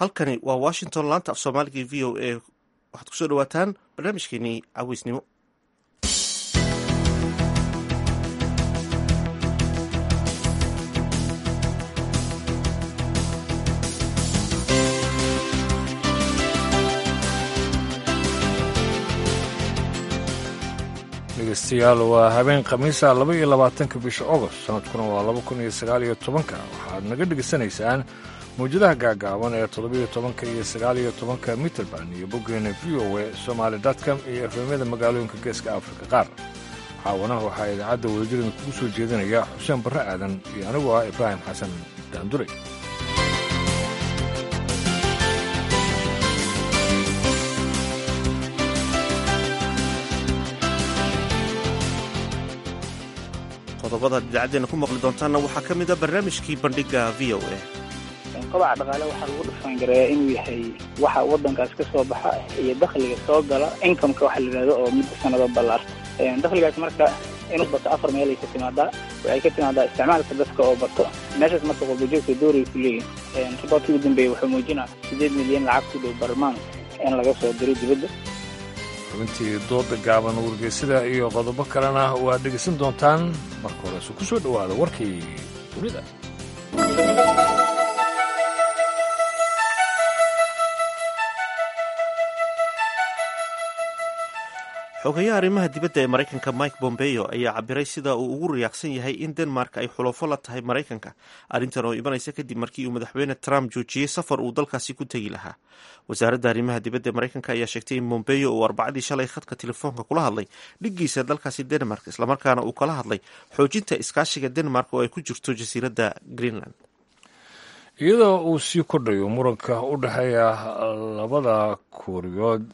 halkani waa washington laanta af soomaaliga v o a waxaad kusoo dhawaataan barnaamijkeenii caweysnimo dhegeystayaal waa habeen khamiisa laba iyo labaatanka bisha ogost sanadkuna waa laba kun iyo sagaal iyo tobanka waxaad naga dhegaysanaysaan mawjadaha gaagaaban ee toddobiyo tobanka iyo sagaal iyo tobanka mitrband iyo boggeena v o e somaali dotcom iyo efemyada magaalooyinka geeska afrika qaar caawana waxaa idaacadda wadajirida kugu soo jeedinaya xuseen barre aadan iyo anigu ah ibraahim xasan daandure qodobada idaacadeena ku maqli doontaanna waxaa ka mid a barnaamijkii bandhiga v o a kobaca dhaqaale waxaa lagu dhufaangareeyaa inuu yahay waxa wadankaas ka soo baxa iyo dakhliga soo gala incomeka waxa la yidhahdo oo muddo sanado ballaarta dakhligaas marka inuu bato afar meel ay ka timaadaa waxay ka timaadaa isticmaalka dadka oo bato meeshaas marka qurbajoogta dooray ku leeyihin riboortkii ugu dambeeyey wuxuu muujinaa siddeed milyan lacag ku dhow barmaan in laga soo diro dibadda xubintii dooda gaaban wargeysada iyo qodobo kalena waad dhegaysan doontaan marka horese ku soo dhowaada warkii dunida xogayaha arrimaha dibadda ee maraykanka mike bombeo ayaa cabiray sida uu ugu riyaaqsan yahay in denmark ay xulafo la tahay maraykanka arrintan oo imanaysa kadib markii uu madaxweyne trump joojiyey safar uu dalkaasi ku tegi lahaa wasaaradda arrimaha dibadda ee maraykanka ayaa sheegtay in bombeo uu arbacadii shalay khadka telefoonka kula hadlay dhiggiisa dalkaasi denmark islamarkaana uu kala hadlay xoojinta iskaashiga denmark oo ay ku jirto jasiiradda greenland iyadoo uu sii kordhayo muranka u dhexeeya labada kuuriyood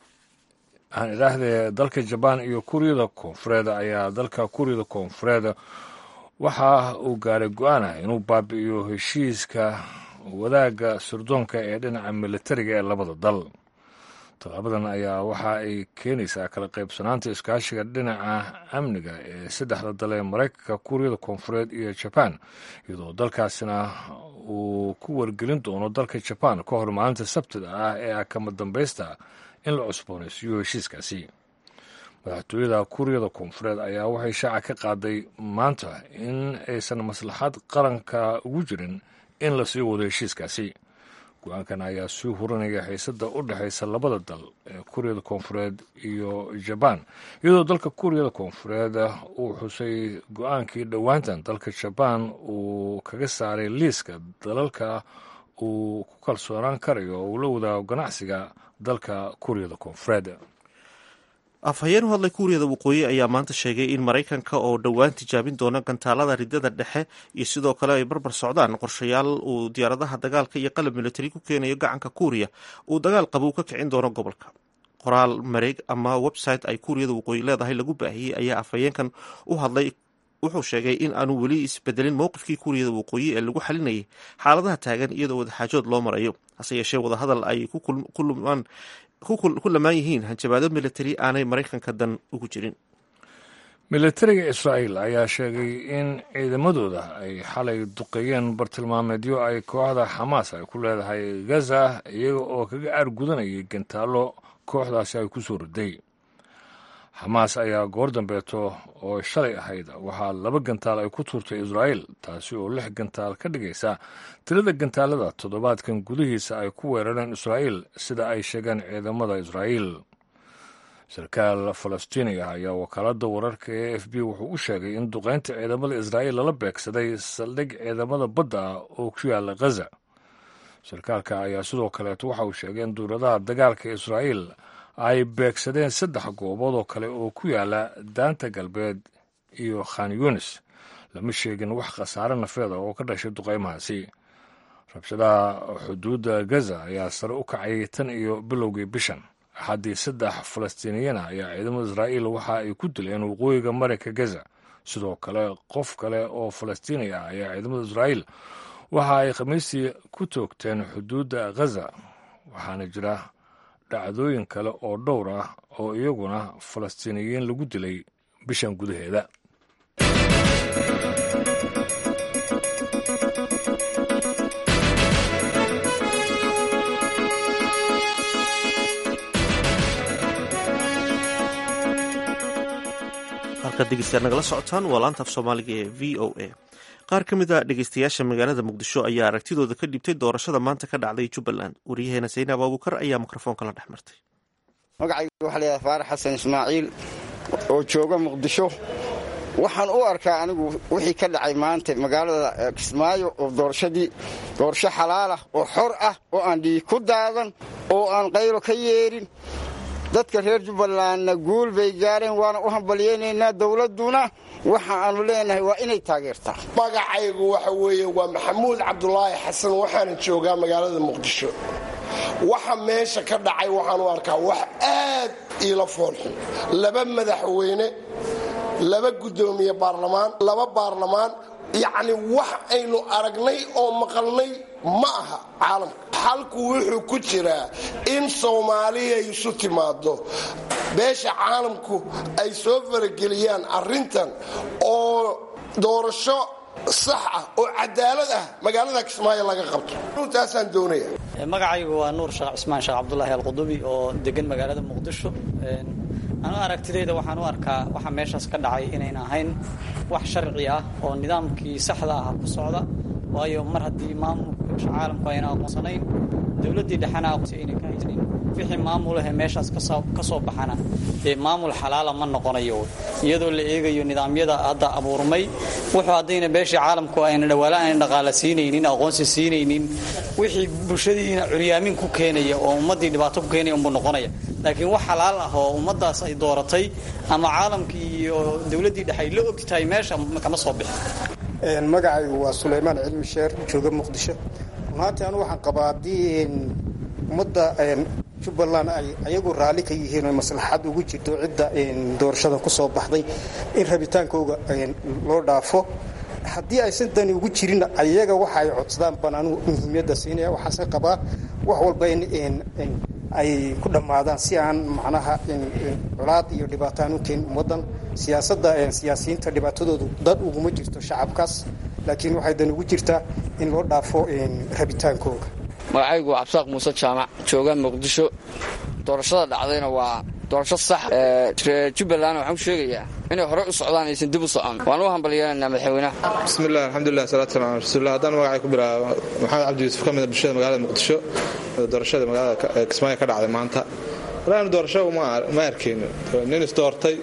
aan idhaahdee dalka jabaan iyo kuuriyada koonfureed ayaa dalka kuuriyada koonfureed waxa uu gaaray go-aanah inuu baabi'iyo heshiiska wadaagga surdoonka ee dhinaca militariga ee labada dal tallaabadan ayaa waxa ay keenaysaa kala qaybsanaanta iskaashiga dhinaca amniga ee saddexda dal ee maraykanka kuuriyada koonfureed iyo jabaan iyadoo dalkaasina uu ku wargelin doono dalka jabaan ka hor maalinta sabtida ah ee ah kama dambaysta in la cusboonaysiiyo heshiiskaasi madaxtooyada kuuriyada koonfureed ayaa waxay shaaca ka qaaday maanta in aysan maslaxad qaranka ugu jirin in la sii wado heshiiskaasi go-aankan ayaa sii hurinaya xiisada u dhexaysa labada dal ee kuuriyada koonfureed iyo jabaan iyadoo dalka kuuriyada koonfureed uu xusay go-aankii dhowaantan dalka jabaan uu kaga saaray liiska dalalka uu ku kalsoonaan karayo oo uu la wadaago ganacsiga dalka kuuriyada koonfureed afhayeen u hadlay kuuriyada waqooyi ayaa maanta sheegay in maraykanka oo dhowaan tijaabin doona gantaalada ridada dhexe iyo sidoo kale ay barbar socdaan qorshayaal uu diyaaradaha dagaalka iyo qalab militari ku keenayo gacanka kuuriya uu dagaal qabow ka kicin doono gobolka qoraal mareeg ama website ay kuuriyada waqooyi leedahay lagu baahiyey ayaa afhayeenkan u hadlay wuxuu sheegay in aanu weli isbedelin mowqifkii kuuriyada waqooyi ee lagu xalinayay xaaladaha taagan iyadoo wadaxaajood loo marayo hase yeeshee wadahadal ay ku lamaan yihiin hanjabaado militari aanay maraykanka dan ugu jirin militariga israa'iil ayaa sheegay in ciidamadooda ay xalay duqeeyeen bartilmaameedyo ay kooxda xamaas ay ku leedahay gaza iyaga oo kaga aargudanayay gantaallo kooxdaasi ay ku soo riday xamaas ayaa goor dambeeto oo shalay ahayd waxaa laba gantaal ay ku tuurtay israa'iil taasi oo lix gantaal ka dhigaysa tirada gantaalada toddobaadkan gudihiisa ay ku weerareen israa'iil sida ay sheegeen ciidamada israa'iil sarkaal falastiiniga ayaa wakaaladda wararka ee f b wuxuu u sheegay in duqaynta ciidamada israa'iil lala beegsaday saldhig ciidamada badda ah oo ku yaala ghaza sarkaalka ayaa sidoo kaleeto waxa uu sheegay in duuradaha dagaalka israa'iil ay beegsadeen saddex goobood oo kale oo ku yaala daanta galbeed iyo khan yunis lama sheegin wax khasaare nafeeda oo ka dhashay duqaymahaasi rabshadaha xuduudda gaza ayaa sare u kacayay tan iyo bilowgii bishan axaddii saddex falastiiniyana ayaa ciidamada israa'iil waxa ay ku dileen waqooyiga marinka gaza sidoo kale qof kale oo falastiini ah ayaa ciidamada israa'iil waxa ay khamiistii ku toogteen xuduudda ghaza waxaana jira dhacdooyin kale oo dhowr ah oo iyaguna falastiiniyiin lagu dilay bishan gudaheeda halkaad dhegeystayaal nagala socotaan waa laanta af soomaaliga ee v o a qaar ka mid a dhegeystayaasha magaalada muqdisho ayaa aragtidooda ka dhibtay doorashada maanta ka dhacday jubbaland wariyaheena saynaab abuukar ayaa mikrofoonka la dhex martay magacayga waxaa layahay faarax xasan ismaaciil oo jooga muqdisho waxaan u arkaa anigu wixii ka dhacay maanta magaalada kismaayo oo doorashadii doorasho xalaal ah oo xor ah oo aan dhiig ku daadan oo aan qaylo ka yeedhin dadka reer jubbalandna guul bay gaareen waana u hambalyaynaynaa dowladduna waxa aanu leenahay waa inay taageertaa magacaygu waxa weeye waa maxamuud cabdulaahi xasan waxaana joogaa magaalada muqdisho waxa meesha ka dhacay waxaan u arkaa wax aad iila foolxun laba madaxweyne laba guddoomiye baarlamaan laba baarlamaan yacni wax aynu aragnay oo maqalnay ma aha caalamka xalku wuxuu ku jiraa in soomaaliya isu timaado beesha caalamku ay soo farageliyaan arrintan oo doorasho sax ah oo cadaalad ah magaalada kismaayo laga qabto runtaasaan doonaya magacaygu waa nuur sheekh cismaan sheekh cabdulaahi alqudubi oo degan magaalada muqdisho anu aragtidayda waxaan u arkaa waxa meeshaas ka dhacay inayn ahayn wax sharci ah oo nidaamkii saxda ah ku socda waayo mar haddii maamulka caalamku ayna aqoonsanayn dowladdii dhexena aqoonsi ayna ka haysanin wixii maamulahe meeshaas ka soo baxana dee maamul xalaala ma noqonayo iyadoo la eegayo nidaamyada hadda abuurmay wuxuu haddayna beeshii caalamku ayna dhawaala ayna dhaqaala siinaynin aqoonsi siinaynin wixii bulshadiina curyaamin ku keenaya oo ummaddii dhibaato ku keenaya unbuu noqonaya laakiin wax xalaal ah oo ummaddaas ay dooratay ama caalamkii iyo dowladdii dhexe ay la ogti tahay meesha kama soo bixin magacaygu waa sulaymaan cilmi sheer jooga muqdisho runaantii anu waxaan qabaa haddii ummadda jubbaland ay ayagu raalli ka yihiin oo maslaxad ugu jirto cidda doorashada ku soo baxday in rabitaankooga loo dhaafo haddii aysan dani ugu jirin ayaga waxa ay codsadaan baan anugu muhiimiyadda siinaya waxaase qabaa wax walba in ay ku dhammaadaan si aan macnaha colaad iyo dhibaato aan u keenin ummaddan siyaasadda siyaasiyiinta dhibaatadoodu dad uguma jirto shacabkaas laakiin waxay dan ugu jirtaa in loo dhaafo rabitaankooga magacaygu waa cabsaaq muuse jaamac jooga muqdisho doorashada dhacdayna waa doorasho sax jubbaland waxaan ku sheegayaa inay hore u socdaan aysan dib u socon waan u hambalyeelanaynaa madaxweynaha bismillahi alxamdulilah salatu salam ala rasuulillah haddaan magacay ku bilaabo maxamed cabdi yuusuf ka mida bulshada magaalada muqdisho doorashada magaalada kismaayo ka dhacday maanta walaanu doorasho ma arkayno nin isdoortay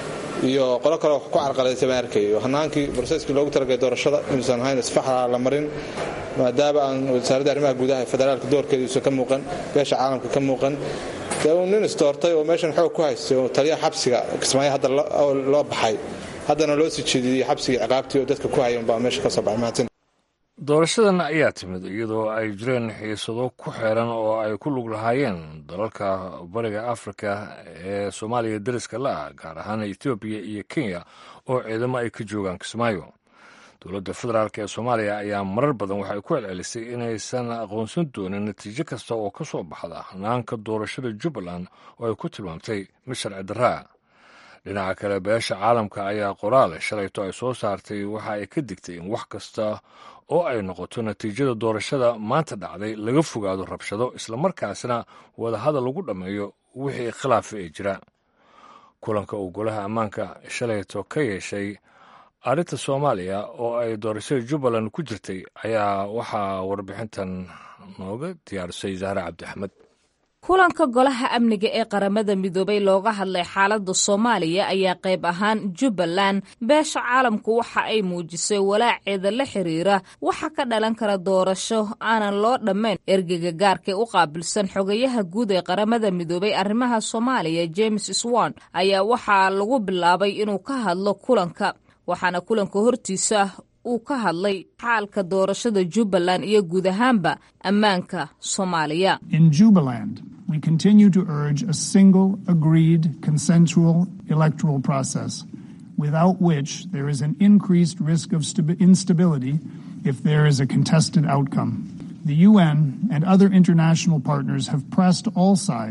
iyo qolo kale ku carqalaysay ma arkayo hanaankii broseskii loogu talagalay doorashada inuusan ahayn isfaxla la marin maadaama aan wasaaradda arrimaha gudaha federaalka doorkeeda uusan ka muuqan beesha caalamka ka muuqan dee uu nin isdoortay oo meeshan xoog ku haystay oo taliyaha xabsiga kismaayo hadda loo baxay haddana loo sii jeediyey xabsigii ciqaabtii oo dadka ku hayan baa meesha ka soo baxay mahadsan doorashadan ayaa timid iyadoo ay jireen xiisado ku xeeran oo ay ku lug lahaayeen dalalka bariga afrika ee soomaaliya dariska la ah gaar ahaan etoobiya iyo kenya oo ciidamo ay ka joogaan kismaayo dowladda federaalk ee soomaaliya ayaa marar badan waxay ku celcelisay inaysan aqoonsan doonin natiijo kasta oo ka soo baxda hanaanka doorashada jubbaland oo ay ku tilmaamtay mid sharci darraa dhinaca kale beesha caalamka ayaa qoraale shalayto ay soo saartay waxa ay ka digtay in wax kasta oo ay noqoto natiijada doorashada maanta dhacday laga fogaado rabshado islamarkaasna wadahadal lagu dhammeeyo wixii khilaafa ee jira kulanka uu golaha ammaanka shalayto ka yeeshay arrinta soomaaliya oo ay doorashada jubbaland ku jirtay ayaa waxaa warbixintan nooga diyaarisay zahre cabdixamed kulanka golaha amniga ee qaramada midoobay looga hadlay xaaladda soomaaliya ayaa qayb ahaan jubbaland beesha caalamku waxa ay muujisay walaaceeda la xiriira waxa ka dhalan kara doorasho aanan loo dhammayn ergeyga gaarkae u qaabilsan xogayaha guud ee qaramada midoobay arrimaha soomaaliya james swan ayaa waxaa lagu bilaabay inuu ka hadlo kulanka waxaana kulanka hortiisa uu ka hadlay xaalka doorashada jubbaland iyo guud ahaanba ammaanka soomaaliya we continue to urge a single, agreed, consensual electoral process, without which there is an increased risk of instability if there is a contested outcome. The UN and other international partners have pressed all sides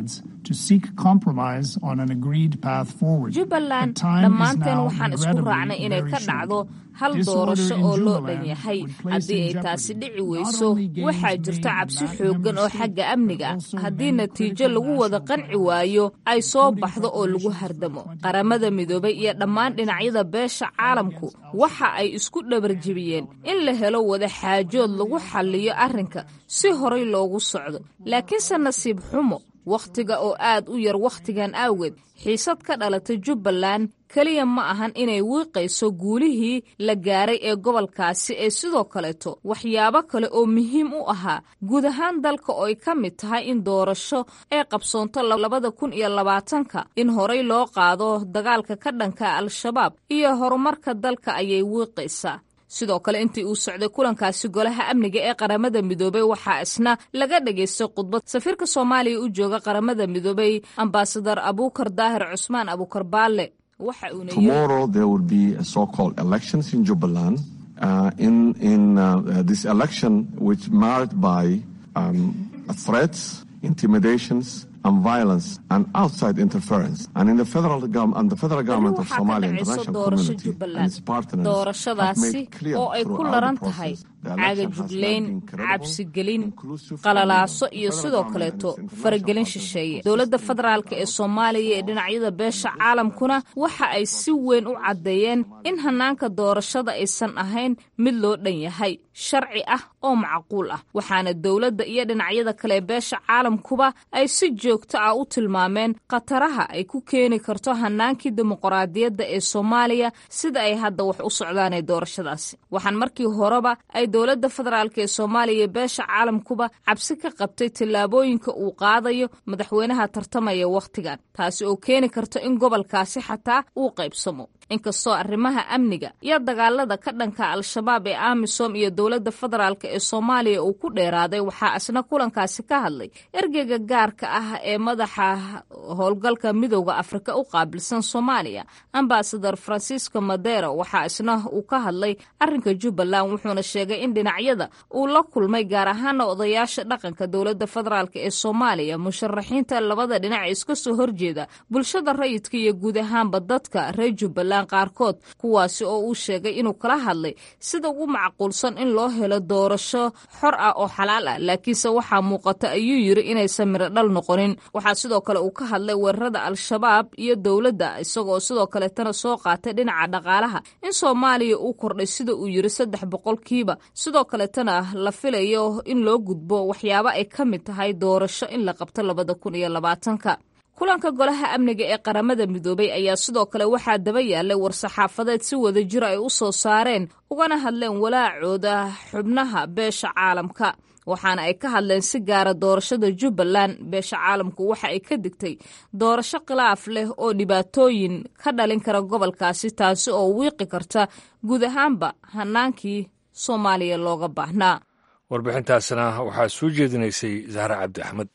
to seek compromise on an agreed path forward. jubbaland The time is dhammaanteen now waxaan isku regrettably raacnay inay very ka short. dhacdo hal Disorder doorasho in oo loo Jubaland dhan yahay would place haddii in ay taasi jeopardy dhici not weyso only gains waxaa made jirta in cabsi that xooggan member oo state, xagga but amniga also haddii many natiijo critical lagu wada national qanci waayo ay soo baxdo oo lagu hardamo qaramada midoobay iyo dhammaan dhinacyada beesha caalamku waxa ay isku dhabarjebiyeen in la helo wada xaajood lagu xalliyo arrinka si horay loogu socdo laakiinse nasiib xumo wakhtiga oo aad u yar wakhtigan awgeed xiisad ka dhalatay jubbaland keliya ma ahan inay wiiqayso guulihii la gaaray ee gobolkaasi ee sidoo kaleeto waxyaabo kale oo muhiim u ahaa guud ahaan dalka oo ay ka mid tahay in doorasho ay qabsoonto labada kun iyo labaatanka in horay loo qaado dagaalka ka dhanka al-shabaab iyo horumarka dalka ayay wiiqaysaa sidoo kale intii uu socday kulankaasi golaha amniga ee qaramada midoobey waxaa isna laga dhageystay khudbad safiirka soomaaliya u jooga qaramada midoobey ambasadar abuukar daahir cusmaan abuukar baalle waxa uuna yiri Tomorrow there will be a so-called elections in Jubaland. Uh, in in uh, uh, this election, which marked by um, threats, intimidations, and violence and outside interference. And in the federal government and the federal government of waxaa ka Somalia dhacayso international doorasho community and jubbaland its partners have doorashadaasi made clear oo ay ku throughout laran the tahay process the caaga election has not juglayn been credible, cabsigelin inclusive, qalalaaso and iyo the sidoo federal kaleeto government and its faragelin international shisheeye partners dowladda consistent federaalk ee soomaaliya ee dhinacyada beesha caalamkuna waxa ay si weyn u caddeeyeen in hanaanka doorashada aysan ahayn mid loo dhan yahay sharci ah oo macquul ah waxaana dowladda iyo dhinacyada kale ee beesha caalamkuba ay si joogto ah u tilmaameen khataraha ay ku keeni karto hanaankii dimuqraadiyadda ee soomaaliya sida ay hadda wax u socdaan ee doorashadaasi waxaan markii horeba ay dowladda federaalk ee soomaaliya iyo beesha caalamkuba cabsi ka qabtay tallaabooyinka uu qaadayo madaxweynaha tartamaya wakhtigan taasi oo keeni karto in gobolkaasi xataa uu qaybsamo inkastoo arrimaha amniga iyo dagaalada ka dhanka al-shabaab ee amisom iyo dowladda federaalk ee soomaaliya uu ku dheeraaday waxaa isna kulankaasi ka hadlay ergeyga gaarka ah ee madaxa howlgalka midooda afrika u qaabilsan soomaaliya ambasador francisco madero waxaa isna uu ka hadlay arrinka jubbaland wuxuuna sheegay in dhinacyada uu la kulmay gaar ahaana odayaasha dhaqanka dowladda federaalk ee soomaaliya musharaxiinta labada dhinac ee iska soo horjeeda bulshada rayidka iyo guud ahaanba dadka reer jubbaland qaarkood kuwaasi oo uu sheegay inuu kala hadlay sida ugu macquulsan in loo helo doorasho xor ah oo xalaal ah laakiinse waxaa muuqata ayuu yiri inaysan miro dhal noqonin waxaa sidoo kale uu ka hadlay weerarada al-shabaab iyo dowladda isagoo sidoo kaleetana soo qaatay dhinaca dhaqaalaha in soomaaliya uu kordhay sida uu yiri saddex boqolkiiba sidoo kaleetana la filayo in loo gudbo waxyaabo ay ka mid tahay doorasho in la qabto labada kun iyo labaatanka kulanka golaha amniga ee qaramada midoobay ayaa sidoo kale waxaa daba yaalay war-saxaafadeed si wada jir ay u soo saareen ugana hadleen walaacooda xubnaha beesha caalamka waxaana ay ka hadleen si gaara doorashada jubbaland beesha caalamku waxa ay ka digtay doorasho khilaaf leh oo dhibaatooyin ka dhalin kara gobolkaasi taasi oo wiiqi karta guud ahaanba hanaankii soomaaliya looga baahnaa warbixintaasna waxaa soo jeedinaysay zahra cabdi axmed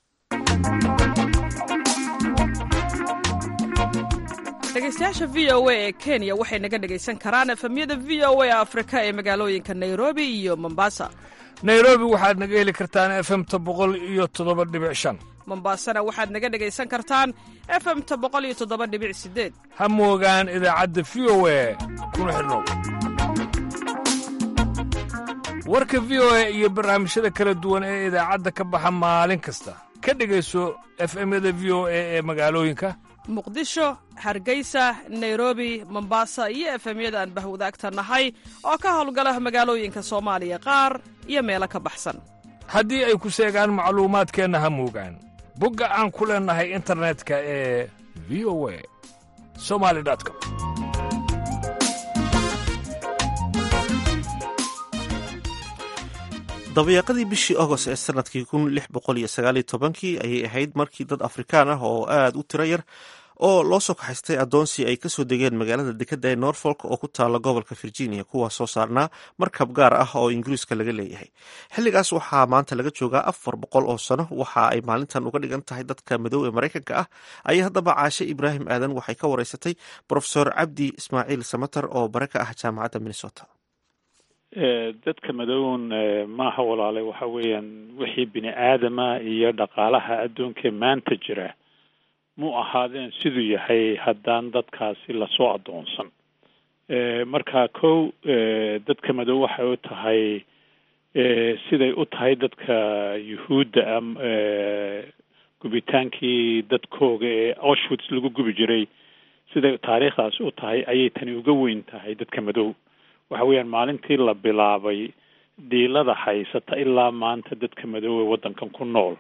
dhegeystayaasha v o a ee kenya waxay naga dhegaysan karaan efemyada v o a afrika ee magaalooyinka nairobi iyo mombasa nairobi waxaad naga heli kartaan efemta boqol iyo toddoba dhibic shan mombasana waxaad naga dhegaysan kartaan efemta boqol iyo toddoba dhibic sideed ha moogaan idaacadda v o a kuna xidhnow warka v o a iyo barnaamijyada kala duwan ee idaacadda ka baxa maalin kasta ka dhegayso efemyada v o a ee magaalooyinka muqdisho hargeysa nairobi mombasa iyo efemyada aan bahwadaagta nahay oo ka howlgala magaalooyinka soomaaliya qaar iyo meelo ka baxsan haddii ay ku seegaan macluumaadkeenna ha moogaan bogga aan ku leennahay internetka ee v o a somali com dabayaaqadii bishii agost ee sanadkii kun lix boqol iyo sagaaliyo tobankii ayay ahayd markii dad afrikaan ah oo aada u tiro yar oo loo soo kaxaystay addoonsi ay kasoo degeen magaalada dekadda ee norfolk oo ku taala gobolka virginia kuwaas soo saarnaa markab gaar ah oo ingiriiska laga leeyahay xilligaas waxaa maanta laga joogaa afar boqol oo sano waxa ay maalintan uga dhigan tahay dadka madow ee maraykanka ah ayaa haddaba caashe ibraahim aadan waxay ka wareysatay brofesor cabdi ismaaciil samater oo bare ka ah jaamacadda minnesota dadka madown maaha walaale waxa weeyaan wixii bini aadama iyo dhaqaalaha adduunka maanta jira mu ahaadeen siduu yahay haddaan dadkaasi lasoo addoonsan marka kow dadka madow waxay u tahay siday u tahay dadka yuhuudda a gubitaankii dadkooga ee auschwitz lagu gubi jiray siday taariikhdaasi u tahay ayay tani uga weyn tahay dadka madow waxa weeyaan maalintii la bilaabay dhiilada haysata ilaa maanta dadka madow ee waddankan ku nool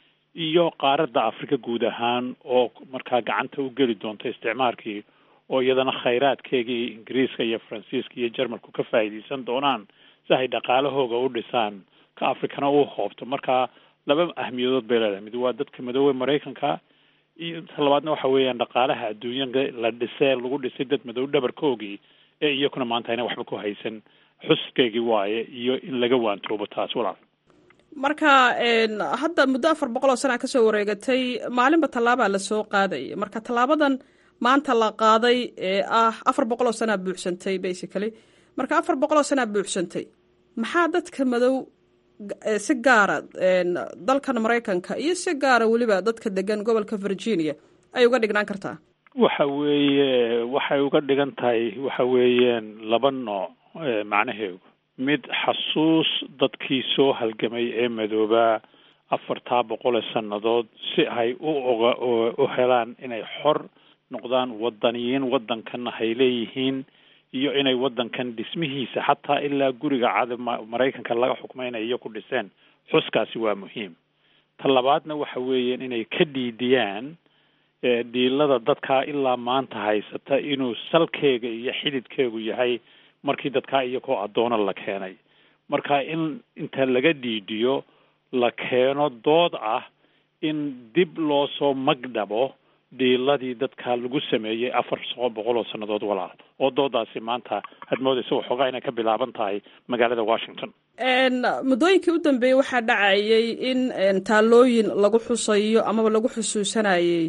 iyo qaaradda afrika guud ahaan oo markaa gacanta u geli doonta isticmaalkii oo iyadana khayraadkeegii ingiriiska iyo faransiiska iyo jarmalku ka faa'iidaysan doonaan si ay dhaqaalahooga u dhisaan ka afrikana u hoobto marka laba ahmiyadood bay leedahay mid waa dadka madoobe maraykanka iyo ta labaadna waxa weeyaan dhaqaalaha adduunyada la dhisee lagu dhisay dad madow dhabarkoogii ee iyakuna maanta ayna waxba ku haysan xuskeygii waaye iyo in laga waantoobo taas walaal marka hadda muddo afar boqol oo sana kasoo wareegatay maalinba tallaabaa lasoo qaaday marka tallaabadan maanta la qaaday ee ah afar boqol oo sanaa buuxsantay basically marka afar boqol oo sanaa buuxsantay maxaa dadka madow si gaara dalkan maraykanka iyo si gaara weliba dadka degan gobolka virginia ay uga dhignaan kartaa waxa weeye waxay uga dhigan tahay waxa weeyaan laba nooc macnaheedu mid xasuus dadkii soo halgamay ee madoobaa afartaa boqol ee sannadood si ay u oga u helaan inay xor noqdaan wadaniyiin waddankanna hay leeyihiin iyo inay waddankan dhismihiisa xataa ilaa guriga cad maraykanka laga xukmaynayo ku dhiseen xuskaasi waa muhiim ta labaadna waxa weeyaan inay ka dhiidiyaan dhiilada dadkaa ilaa maanta haysata inuu salkeega iyo xididkeegu yahay markii dadkaa iyakoo addoona la keenay marka in inta laga dhiidhiyo la keeno dood ah in dib loo soo magdhabo dhiiladii dadka lagu sameeyey afar boqol oo sannadood walaal oo doodaasi maanta had moodaysa waxoogaa inay ka bilaaban tahay magaalada washington muddooyinkii u dambeeyey waxaa dhacayay in taallooyin lagu xusayo amaba lagu xusuusanayey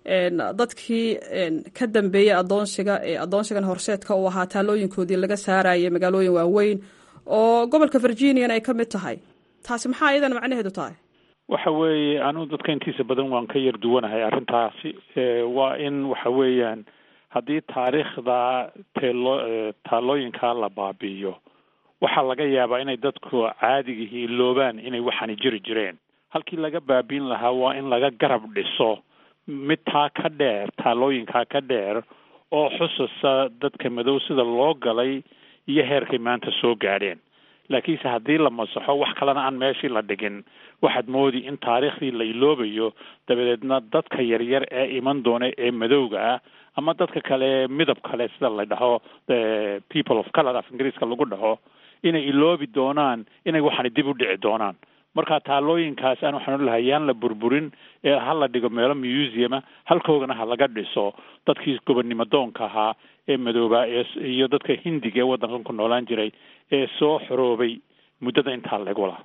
dadkii ka dambeeyey adoonsiga ee adoonsigan horseedka uu ahaa taalooyinkoodii laga saarayay magaalooyin waaweyn oo gobolka virginian ay ka mid tahay taasi maxaa iyadan macnaheedu tahay waxa weeye anugu dadka intiisa badan waan ka yar duwanahay arrintaasi waa in waxa weeyaan haddii taariikhda teelo taalooyinkaa la baabi'iyo waxaa laga yaabaa inay dadku caadigihii loobaan inay waxani jiri jireen halkii laga baabiin lahaa waa in laga garab dhiso mid taa ka dheer taalooyinkaa ka dheer oo xusasa dadka madow sida loo galay iyo heerkay maanta soo gaadheen laakiinse haddii la masaxo wax kalena aan meeshii la dhigin waxaad moodi in taariikhdii la iloobayo dabadeedna dadka yaryar ee iman doona ee madowga ah ama dadka kale midab kale sida la dhaho people of color af ingiriiska lagu dhaho inay iloobi doonaan inay waxani dib u dhici doonaan marka taalooyinkaas aan waxaan lahay yaan la burburin ee ha la dhigo meelo museuma halkoogana ha laga dhiso dadkii gobonnimo doonka ahaa ee madoobaa ee iyo dadka hindiga ee waddankan ku noolaan jiray ee soo xoroobay muddada intaa lagu laha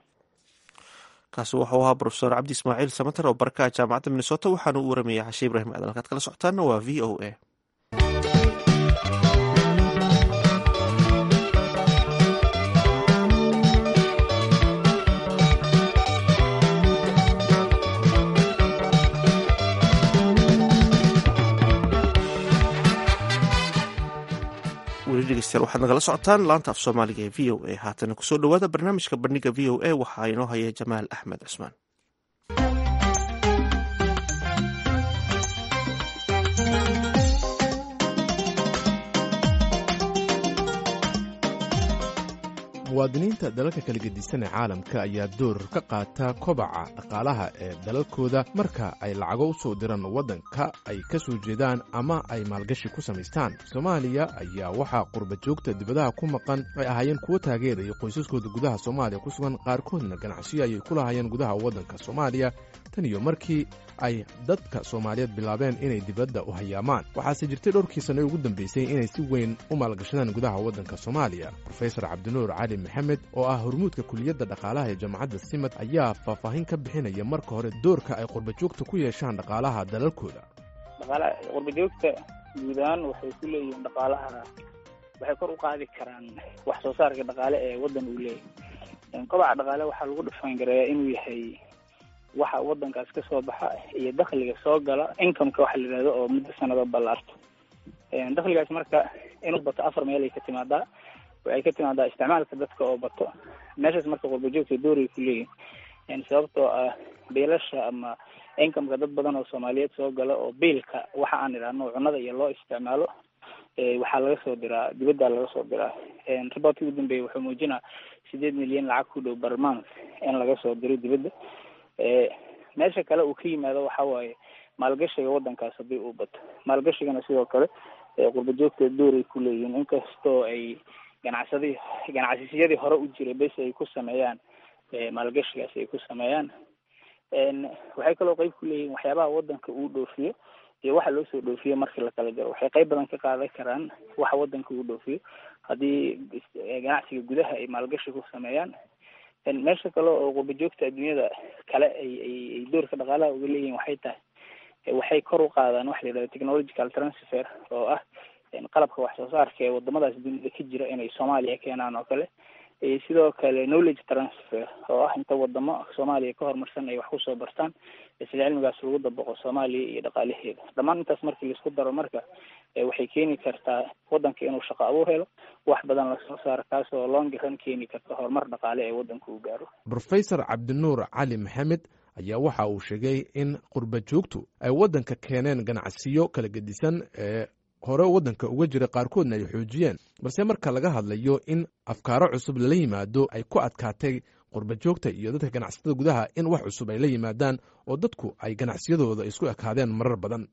kaasi wuxuu ahaa brofesor cabdi ismaaciil samater oo barakaha jaamacadda minnesota waxaana u waramayay xashe ibrahim aadan halkaad kala socotaanna waa v o a weli dhegeystayaal waxaad nagala socotaan laanta af soomaaliga ee v o a haatana kusoo dhowaada barnaamijka bandhiga v o a waxaa inoo haya jamaal axmed cusmaan muwaadiniinta dalalka kala gedisan ee caalamka ayaa door ka qaata kobaca dhaqaalaha ee dalalkooda marka ay lacago u soo diraan waddanka ay ka soo jeedaan ama ay maalgashi ku samaystaan soomaaliya ayaa waxaa qurba joogta dibadaha ku maqan ay ahaayeen kuwo taageeraya qoysaskooda gudaha soomaaliya ku sugan qaarkoodna ganacsiyo ayay ku lahaayeen gudaha waddanka soomaaliya tan iyo markii ay dadka soomaaliyeed bilaabeen inay dibadda u hayaamaan waxaase jirtay dhowrkii sanno ugu dambeysay inay si weyn u maalgashadaan gudaha waddanka soomaaliya rofesor cabdinuur cali maxamed oo ah hormuudka kuliyadda dhaqaalaha ee jaamacadda simad ayaa faahfaahin ka bixinaya marka hore doorka ay qurbajoogta ku yeeshaan dhaqaalaha dalalkooda dhaqaalaha qurbajoogta guud ahaan waxay ku leeyihiin dhaqaalaha waxay kor u qaadi karaan wax soo saarka dhaqaale ee waddan uu leeyahay kobaca dhaqaale waxaa lagu dhufaangareeyaa inuu yahay waxa waddankaas ka soo baxa iyo dakhliga soo gala incomeka waxa la yidhahdo oo muddo sanado ballaarto dakhligaas marka inuu bato afar meel ay ka timaadaa waxay ka timaadaa isticmaalka dadka oo bato meeshaas marka qurbajoogta dooray ku leeyihin sababtoo ah biilasha ama incomeka dad badan oo soomaaliyeed soo gala oo biilka waxa aan idhaahno cunada iyo loo isticmaalo waxaa laga soo diraa dibadda laga soo diraa reportkii ugu dambeeyay wuxuu muujinaa sideed milyan lacag ku dhow barmans in laga soo diro dibadda meesha kale uu ka yimaado waxa waaye maalgashiga waddankaas haddii uu bato maalgashigana sidoo kale qurbajoogta dooray ku leeyihiin inkastoo ay ganacsadi ganacsiyadii hore u jiray bes ay ku sameeyaan maalgashigaas ay ku sameeyaan waxay kaloo qeyb ku leeyihiin waxyaabaha waddanka uu dhoofiyo iyo waxa loo soo dhoofiyo markii lakala jaro waxay qeyb badan ka qaadan karaan waxa waddanka uu dhoofiyo haddii ganacsiga gudaha ay maalgashi ku sameeyaan meesha kale oo qurbajoogta adduunyada kale ay ay ay doorka dhaqaalaha uga leeyihiin waxay tahay waxay kor u qaadaan waxa la yidhahdo technological transfer oo ah qalabka wax soo saarka ee wadamadaas dunida ka jira inay soomaaliya keenaan oo kale sidoo kale knowledge transfer oo ah inta wadamo soomaaliya ka horumarsan ay wax kusoo bartaan isla cilmigaas lagu dabaqo soomaaliya iyo dhaqaalaheeda dhammaan intaas markii laisku daro marka waxay keeni kartaa waddanka inuu shaqo abuur helo wax badan lasoo saaro kaas oo longiran keeni karta horumar dhaqaale ee waddanka uu gaaro rofesor cabdinuur cali maxamed ayaa waxa uu sheegay in qurba joogtu ay waddanka keeneen ganacsiyo kala gedisan ee hore waddanka uga jira qaarkoodna ay xoojiyeen balse marka laga hadlayo in afkaaro cusub lala yimaado ay ku adkaatay qurba joogta iyo dadka ganacsatada gudaha in wax cusub ay la yimaadaan oo dadku ay ganacsiyadooda isku ekaadeen marar badan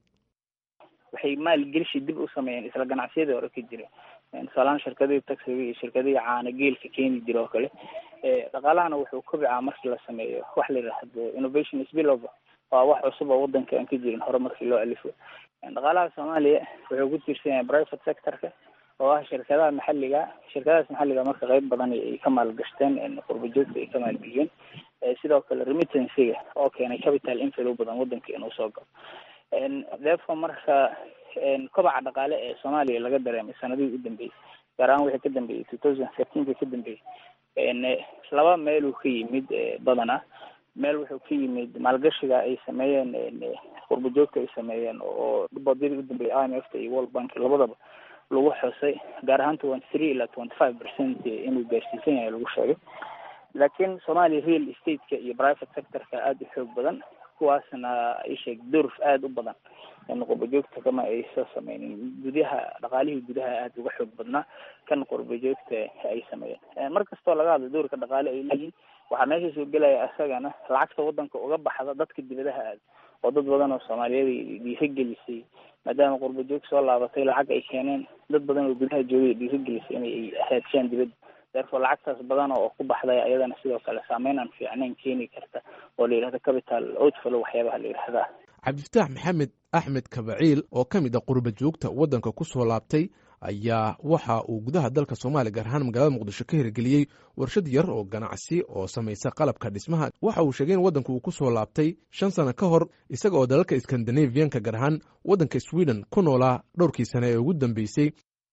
waxay maalgelishi dib u sameeyeen isla ganacsiyadii hore ka jira tusaalaan shirkadihii taxiga iyo shirkadihii caana geelka keeni jira oo kale dhaqaalahana wuxuu kobicaa markii la sameeyo wax la yidhaahdo innovation spillover waa wax cusub oo waddanka aan ka jirin hore markii loo alifo dhaqaalaha soomaaliya wuxuu ku tiirsan yahay private sectorka oo ah shirkadaha maxalliga shirkadahaas maxalliga marka qeyb badan ay ka maalgashteen qurba joogta ay ka maalgeliyeen sidoo kale remittancyga oo keenay capital inflow badan waddanka inuu soo galo therefore marka kobaca dhaqaale ee soomaaliya laga dareemay sanadihii u dambeeyey gaar ahaan wixii ka dambeeyey two thousand thirteenka ka dambeeyey laba meeluu ka yimid badana meel wuxuu ka yimid maalgashiga ay sameeyeen qurba joogta ay sameeyeen oo bodyadii u dambeeyay i m f ta iyo world bank labadaba lagu xusay gaar ahaan twenty three ilaa twenty five percent inuu gaarsiisan yahay lagu sheegay laakiin soomaaliya real estate-ka iyo private sectorka aada u xoog badan kuwaasna isheeg durf aada u badan qurba joogta kama ay soo sameynin gudaha dhaqaalihii gudaha aada uga xoog badnaa kan qurba joogta ay sameeyeen mar kastoo laga hadlo doorka dhaqaale ay leeyihin waxaa meesha soo gelaya isagana lacagta waddanka uga baxda dadka dibadaha aada oo dad badan oo soomaaliyeed dhiiragelisay maadaama qurba joog soo laabatay lacag ay keeneen dad badan oo gudaha joogay dhiiragelisay inay haadshaan dibadda therefore lacagtaas badan oo ku baxday ayadana sidoo kale saameyn aan fiicnayn keeni karta oo la yidhahdo capital outflow waxyaabaha la yidhahdaa cabdifataax maxamed axmed kabaciil oo ka mid a qurba joogta waddanka ku soo laabtay ayaa waxa uu gudaha dalka soomaaliya gaar ahaan magaalada muqdisho ka hirgeliyey warshad yar oo ganacsi oo samaysa qalabka dhismaha waxa uu sheegay in waddanku uu ku soo laabtay shan sano ka hor isaga oo dalalka skandinaviyanka gaar ahaan waddanka sweden ku noolaa dhowrkii sane ee ugu dambeysay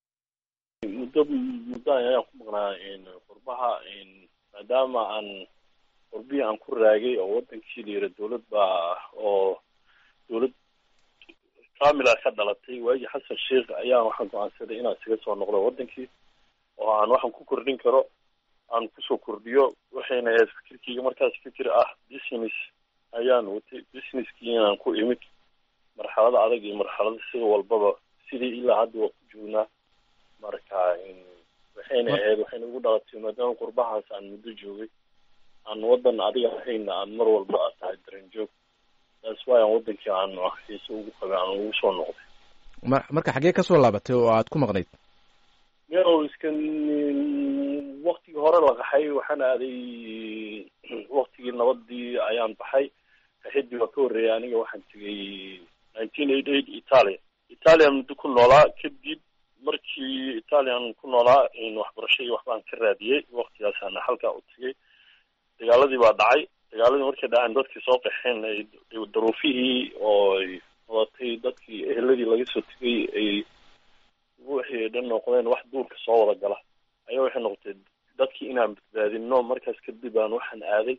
muddo muddo ayaan ku maqnaa qurbaha maadaama aan qurbihii aan ku raagay oo waddankii la yira dowlad baa oo dowlad kamila ka dhalatay waagii xasan sheikh ayaan waxaan go-aansaday inaan isaga soo noqdo waddankii oo aan waxaan ku kordhin karo aan kusoo kordhiyo waxayna ahayd fikirkeyga markaas fikir ah business ayaan watay businesskii inaan ku imid marxalada adag iyo marxalada sida walbaba sidii ilaa hadda waa ku joognaa marka waxayna ahayd waxayna ugu dhalatay maadaama qurbahaas aan muddo joogay aan waddan adiga ahayna aan mar walba aad tahay dareen joog taas waay aan waddankii aan xiise ugu qabay aan ugu soo noqday ma marka xaggee ka soo laabatay oo aad ku maqnayd meo iskan waktigii hore la qaxay waxaan aaday waktigii nabadii ayaan baxay qaxidii waa ka horreeyay aniga waxaan tegay nineteen eighty eight italia italia muddo ku noolaa kadib markii italian ku noolaa waxbarasho iyo waxbaan ka raadiyey waktigaasana halkaa u tegay dagaaladii baa dhacay dagaaladii markay dhaceen dadkii soo qaxeen daruufihii oo ay wadatay dadkii eheladii laga soo tegay ay wixii dhan noqdeen wax duurka soo wada gala ayaa waxay noqotay dadkii inaan badbaadino markaas kadib aan waxaan aaday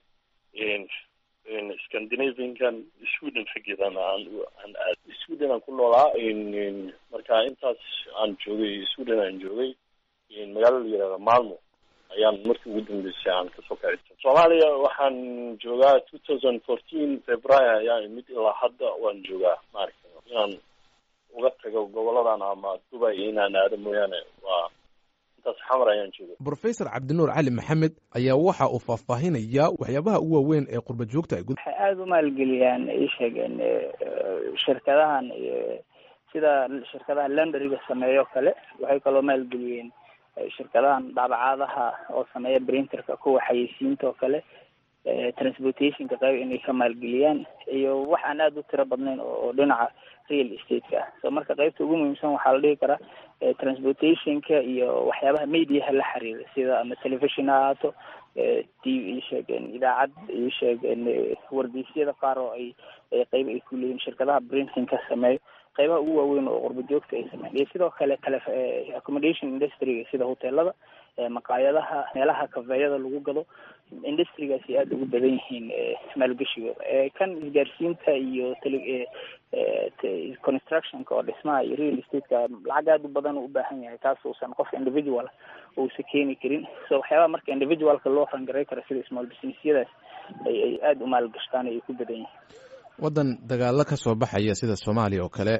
scandinaviankan sweden xaggeedan aan aan aaday sweden aan ku noolaa marka intaas aan joogay sweden aan joogay magaalo la yihahda malmo ayaan markii ugu dambeysay aan kasoo kaci soomaaliya waxaan joogaa two thousand fourteen february ayaan imid ilaa hadda waan joogaa maaragta inaan uga tago goboladan ama dubai inaan aado mooyaane waa intaas xamar ayaan jooga brofesor cabdinuur cali maxamed ayaa waxa uu faahfaahinayaa waxyaabaha ugu waaweyn ee qurba joogta ay waxay aada u maalgeliyaan ii sheegeen shirkadahan sida shirkadaha lendariga sameeyo kale waxay kaloo maalgeliyeen shirkadahan daabacaadaha oo sameeya printerka kuwa xayeysiinta oo kale transportationka qayb inay ka maalgeliyaan iyo wax aan aada u tiro badnayn oo dhinaca real estate-ka ah so marka qaybta ugu muhiimsan waxaa la dhihi karaa transportationka iyo waxyaabaha mediaha la xiriira sida ama television ha ahaato t v isheegeen idaacad isheegeen wargeysyada qaar oo ay qayb ay ku leeyihin shirkadaha printingka sameeyo qaybaha ugu waaweyn oo qurba joogta ay sameyn iyo sidoo kale tele accommodation industryga sida hoteelada maqaayadaha meelaha kafeeyada lagu gado industrigaasi aada ugu badan yihiin maalgeshigooda kan isgaarsiinta iyo tele constructionka oo dhismaha iyo real estate-ka lacag aada u badan u ubaahan yahay taas uusan qof individual uusa keeni karin so waxyaabaha marka individualka loo rangaray karo sida small businessyadaas ay ay aada u maalgashtaan ay ku badan yihiin waddan dagaalo ka soo baxaya sida soomaaliya oo kale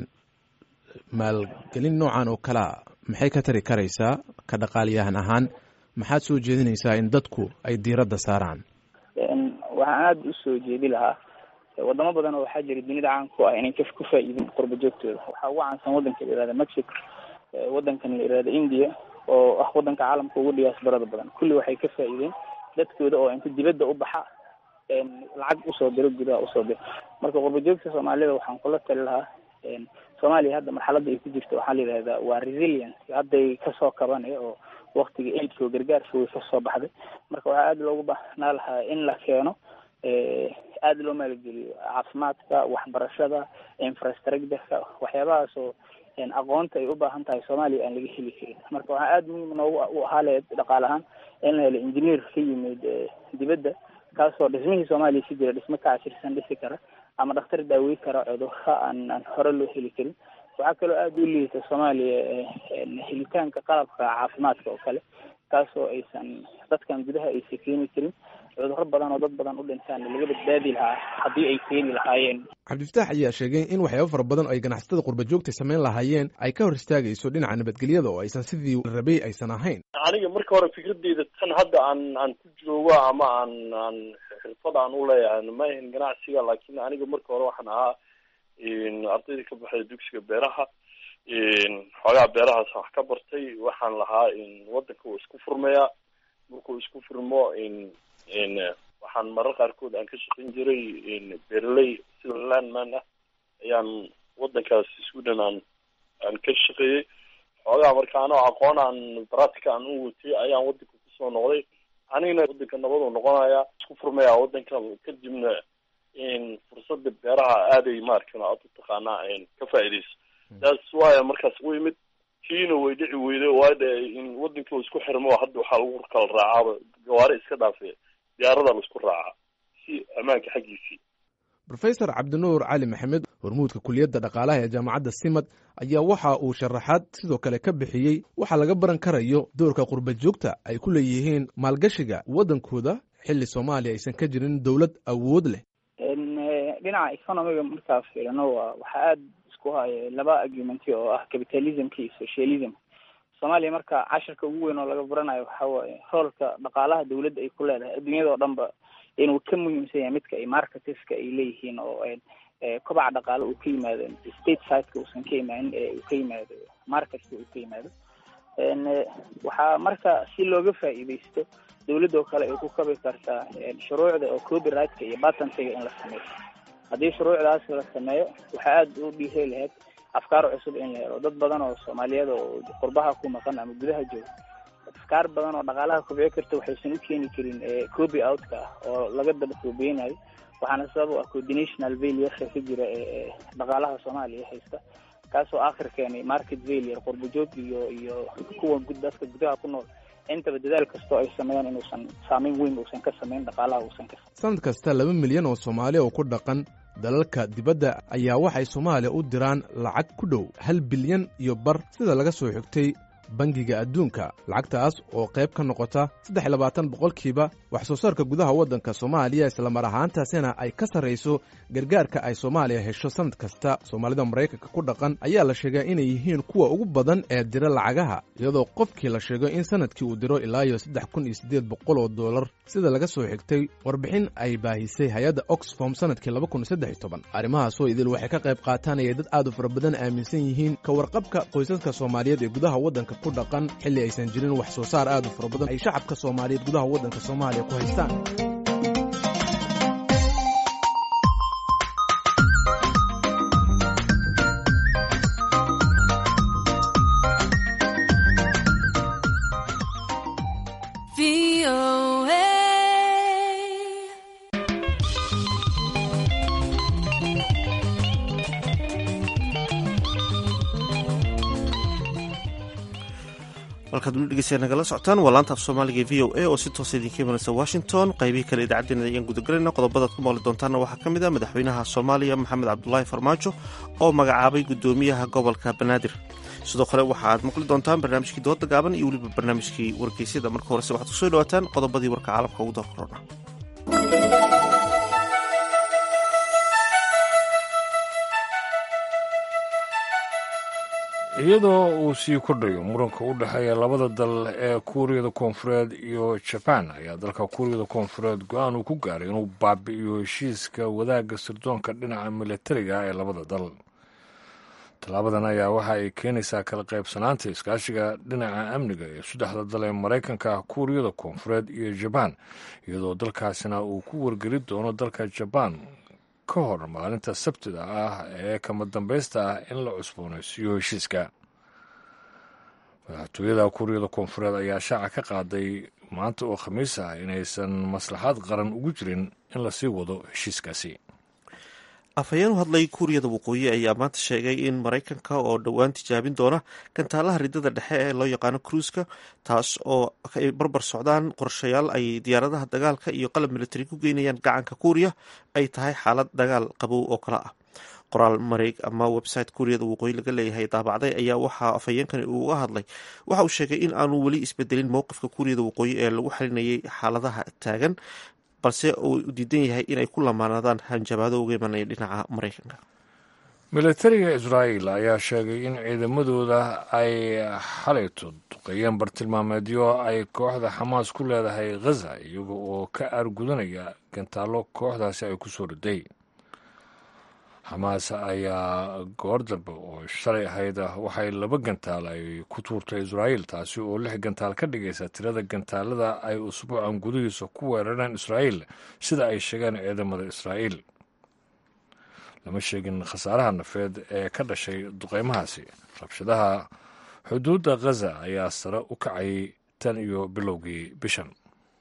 maalgelin noocan oo kalea maxay ka tari karaysaa ka dhaqaaliyahan ahaan maxaad soo jeedinaysaa in dadku ay diiradda saaraan waxaan aada usoo jeedi lahaa wadamo badan oo waxaa jira dunida caan ku ah inay ka ku faa-iidin qurba joogtooda waxaa ugu caansan waddanka la yihahda mexico waddankan la yihahda india oo ah waddanka caalamka ugu diyaasbarada badan kulli waxay ka faa-iideen dadkooda oo inta dibadda u baxa lacag usoo diro gudaha usoo diro marka qurba joogta soomaalida waxaan kula tali lahaa soomaaliya hadda marxaladda ay ku jirto waxaa la yidhahdaa waa resilience hadday kasoo kabanaya oo waktiga aidka oo gargaarka way kasoo baxday marka waxaa aada loogu baahnaa lahaa in la keeno aada loo maalgeliyo caafimaadka waxbarashada infrastructureka waxyaabahaas oo aqoonta ay u baahan tahay soomaaliya aan laga heli karin marka waxaa aada muhiim noogu u ahaa le dhaqaale ahaan in la helo engineer ka yimid dibadda kaasoo dhismihii soomaaliya si jira dhismo ka cashirsan dhisi kara ama dhakhtar daawey kara cudurka aan aan hore loo heli karin waxaa kaloo aada u liita soomaaliya helitaanka qalabka caafimaadka oo kale kaasoo aysan dadkan gudaha aysan keeni karin cudurro badan oo dad badan u dhintaan laga badbaadi lahaa haddii ay keeni lahaayeen cabdifataax ayaa sheegay in waxyaabo fara badan oo ay ganacsatada qurba joogta samayn lahaayeen ay ka hor istaagayso dhinaca nabadgelyada oo aysan sidii rabay aysan ahayn aniga marka hore fikradeyda tan hadda aan aan ku joogo ama aan aan xirfad aan u leeyahay ma ahin ganacsiga laakiin aniga marka hore waxaan ahaa ardayda ka baxday dugsiga beeraha xoogaa beerahaas wax ka bartay waxaan lahaa waddanka uu isku furmayaa markuu isku furmo waxaan marar qaarkood aan ka shaqayn jiray beeraley sida landman ah ayaan waddankaas sweden aan aan ka shaqeeyey xoogaa marka anoo aqoon aan baratica aan u watay ayaan waddanka kusoo noqday anigana waddanka nabaduu noqonayaa isku furmaya waddanka kadibna fursada beeraha aaday maarkan aad u taqaanaa ka faa'iidayso taas waaya markaas u imid kiina way dhici weyday waade in waddanka uu isku xirmo hadda waxaa lagu kala raacaaba gawaari iska dhaafe diyaarada la isku raacaa si ammaanka xaggiisii rofesor cabdinuur cali maxamed hormuudka kuliyadda dhaqaalaha ee jaamacadda simad ayaa waxa uu sharaxaad sidoo kale ka bixiyey waxaa laga baran karayo doorka qurba joogta ay ku leeyihiin maalgashiga waddankooda xilli soomaaliya aysan ka jirin dowlad awood leh dhinaca economiga markaa fiirino waa waxaa aada isku haya laba argumenti oo ah capitalismka iyo socialism soomaaliya marka cashirka ugu weyn oo laga baranayo waxa waaye roolka dhaqaalaha dawladda ay ku leedahay adduunyada oo dhan ba inuu ka muhiimsan yahay midka ay marketeska ay leeyihiin oo kobaca dhaqaale uu ka yimaado state sideka uusan ka imaanin ee uu ka yimaado marketka uu ka yimaado waxaa marka si looga faa'iidaysto dawladda oo kale ay ku kabi kartaa shuruucda oo copyrightka iyo patentiga in la sameeyo haddii shuruucdaas la sameeyo waxaa aada u dhiiri lahayd afkaar cusub in la helo dad badan oo soomaaliyeed oo qurbaha ku maqan ama gudaha jooga afkaar badan oo dhaqaalaha kobci karta waxaysan u keeni karin copy outka ah oo laga daba koobeynayo waxaana sabab u ah coordinational failureka ka jira ee dhaqaalaha soomaaliya haysta kaasoo aakhir keenay market failure qurbajoog iyo iyo kuwa dadka gudaha ku nool intaba dadaal kastoo ay sameeyaan inuusan saameyn weyn uusan ka samayn dhaqaalaha uusan ka sanad kasta laba milyan oo soomaali oo ku dhaqan dalalka dibadda ayaa waxay soomaaliya u diraan lacag ku dhow hal bilyan iyo bar sida laga soo xigtay bangiga adduunka lacagtaas oo qayb ka noqota saddex iyo labaatan boqolkiiba wax soo saarka gudaha waddanka soomaaliya islamar ahaantaasina ay ka sarrayso gargaarka ay soomaaliya hesho sanad kasta soomaalida maraykanka ku dhaqan ayaa la sheegaa inay yihiin kuwa ugu badan ee dira lacagaha iyadoo qofkii la sheego in sanadkii uu diro ilaa iyo saddex kun iyo siddeed boqol oo dollar sida laga soo xigtay warbixin ay baahisay hay-adda oxfom sanadkii laba kun iyo saddex iyo toban arrimahaasoo idil waxay ka qayb qaatanayay dad aad u fara badan aaminsan yihiin ka warqabka qoysaska soomaaliyeed ee gudaha waddanka ku dhaqan xilli aysan jirin wax soo saar aad u fara badan ay shacabka soomaaliyeed gudaha waddanka soomaaliya ku haystaan halkaad weli dhegeystayaa nagala socotaan waa laanta af soomaaliga v o a oo si toosa idinka imanaysa washington qaybihii kale idaacaddeenna ayaan gudagelayna qodobadaad ku maqli doontaanna waxaa ka mid ah madaxweynaha soomaaliya maxamed cabdulaahi farmaajo oo magacaabay guddoomiyaha gobolka banaadir sidoo kale waxa aad maqli doontaan barnaamijkii dooda gaaban iyo weliba barnaamijkii wargeysyada marka horese waxaad kusoo dhawaataan qodobadii warka caalamka ugu doorkorona iyadoo uu sii kordhayo muranka u dhexeeya labada dal ee kuuriyada koonfureed iyo jabaan ayaa dalka kuuriyada koonfureed go-aan uu ku gaaray inuu baabi'iyo heshiiska wadaagga sirdoonka dhinaca milatariga ee labada dal tallaabadan ayaa waxa ay keenaysaa kala qaybsanaanta iskaashiga dhinaca amniga ee saddexda dal ee maraykanka kuuriyada koonfureed iyo jabaan iyadoo dalkaasina uu ku wargeli doono dalka jabaan ka hor maalinta sabtida ah ee kama dambaysta ah in la cusboonaysiiyo heshiiska madaxtooyada kuuriyada koonfureed ayaa shaaca ka qaaday maanta oo khamiis ah inaysan maslaxad qaran ugu jirin in lasii wado heshiiskaasi afhayeen u hadlay kuuriyada waqooyi ayaa maanta sheegay in maraykanka oo dhowaan tijaabin doona gantaalaha ridada dhexe ee loo yaqaano kruiska taas oo ay barbar socdaan qorshayaal ay diyaaradaha dagaalka iyo qalab militari ku geynayaan gacanka kuuriya ay tahay xaalad dagaal qabow oo kale ah qoraal mareeg ama website kuuriyada waqooyi laga leeyahay daabacday ayaa waxaa afhayeenkani uga hadlay waxa uu sheegay in aanu weli isbedelin mowqifka kuuriyada waqooyi ee lagu xalinayay xaaladaha taagan balse uu diidan yahay inay ku lamaanaadaan hanjabaado uga imanaya dhinaca maraykanka milatariga israa'iil ayaa sheegay in ciidamadooda ay xalayto duqeeyeen bartilmaameedyo ay kooxda xamaas ku leedahay khaza iyaga oo ka aargudanaya gantaallo kooxdaasi ay ku soo riday xamaas ayaa goor dambe oo shalay ahayd waxay laba gantaal ay ku tuurtay israa'iil taasi oo lix gantaal ka dhigaysa tirada gantaalada ay usbuucan gudihiisa ku weerareen israa'iil sida ay sheegeen ciidamada israa'iil lama sheegin khasaaraha nafeed ee ka dhashay duqeymahaasi rabshadaha xuduudda khaza ayaa sare u kacayay tan iyo bilowgii bishan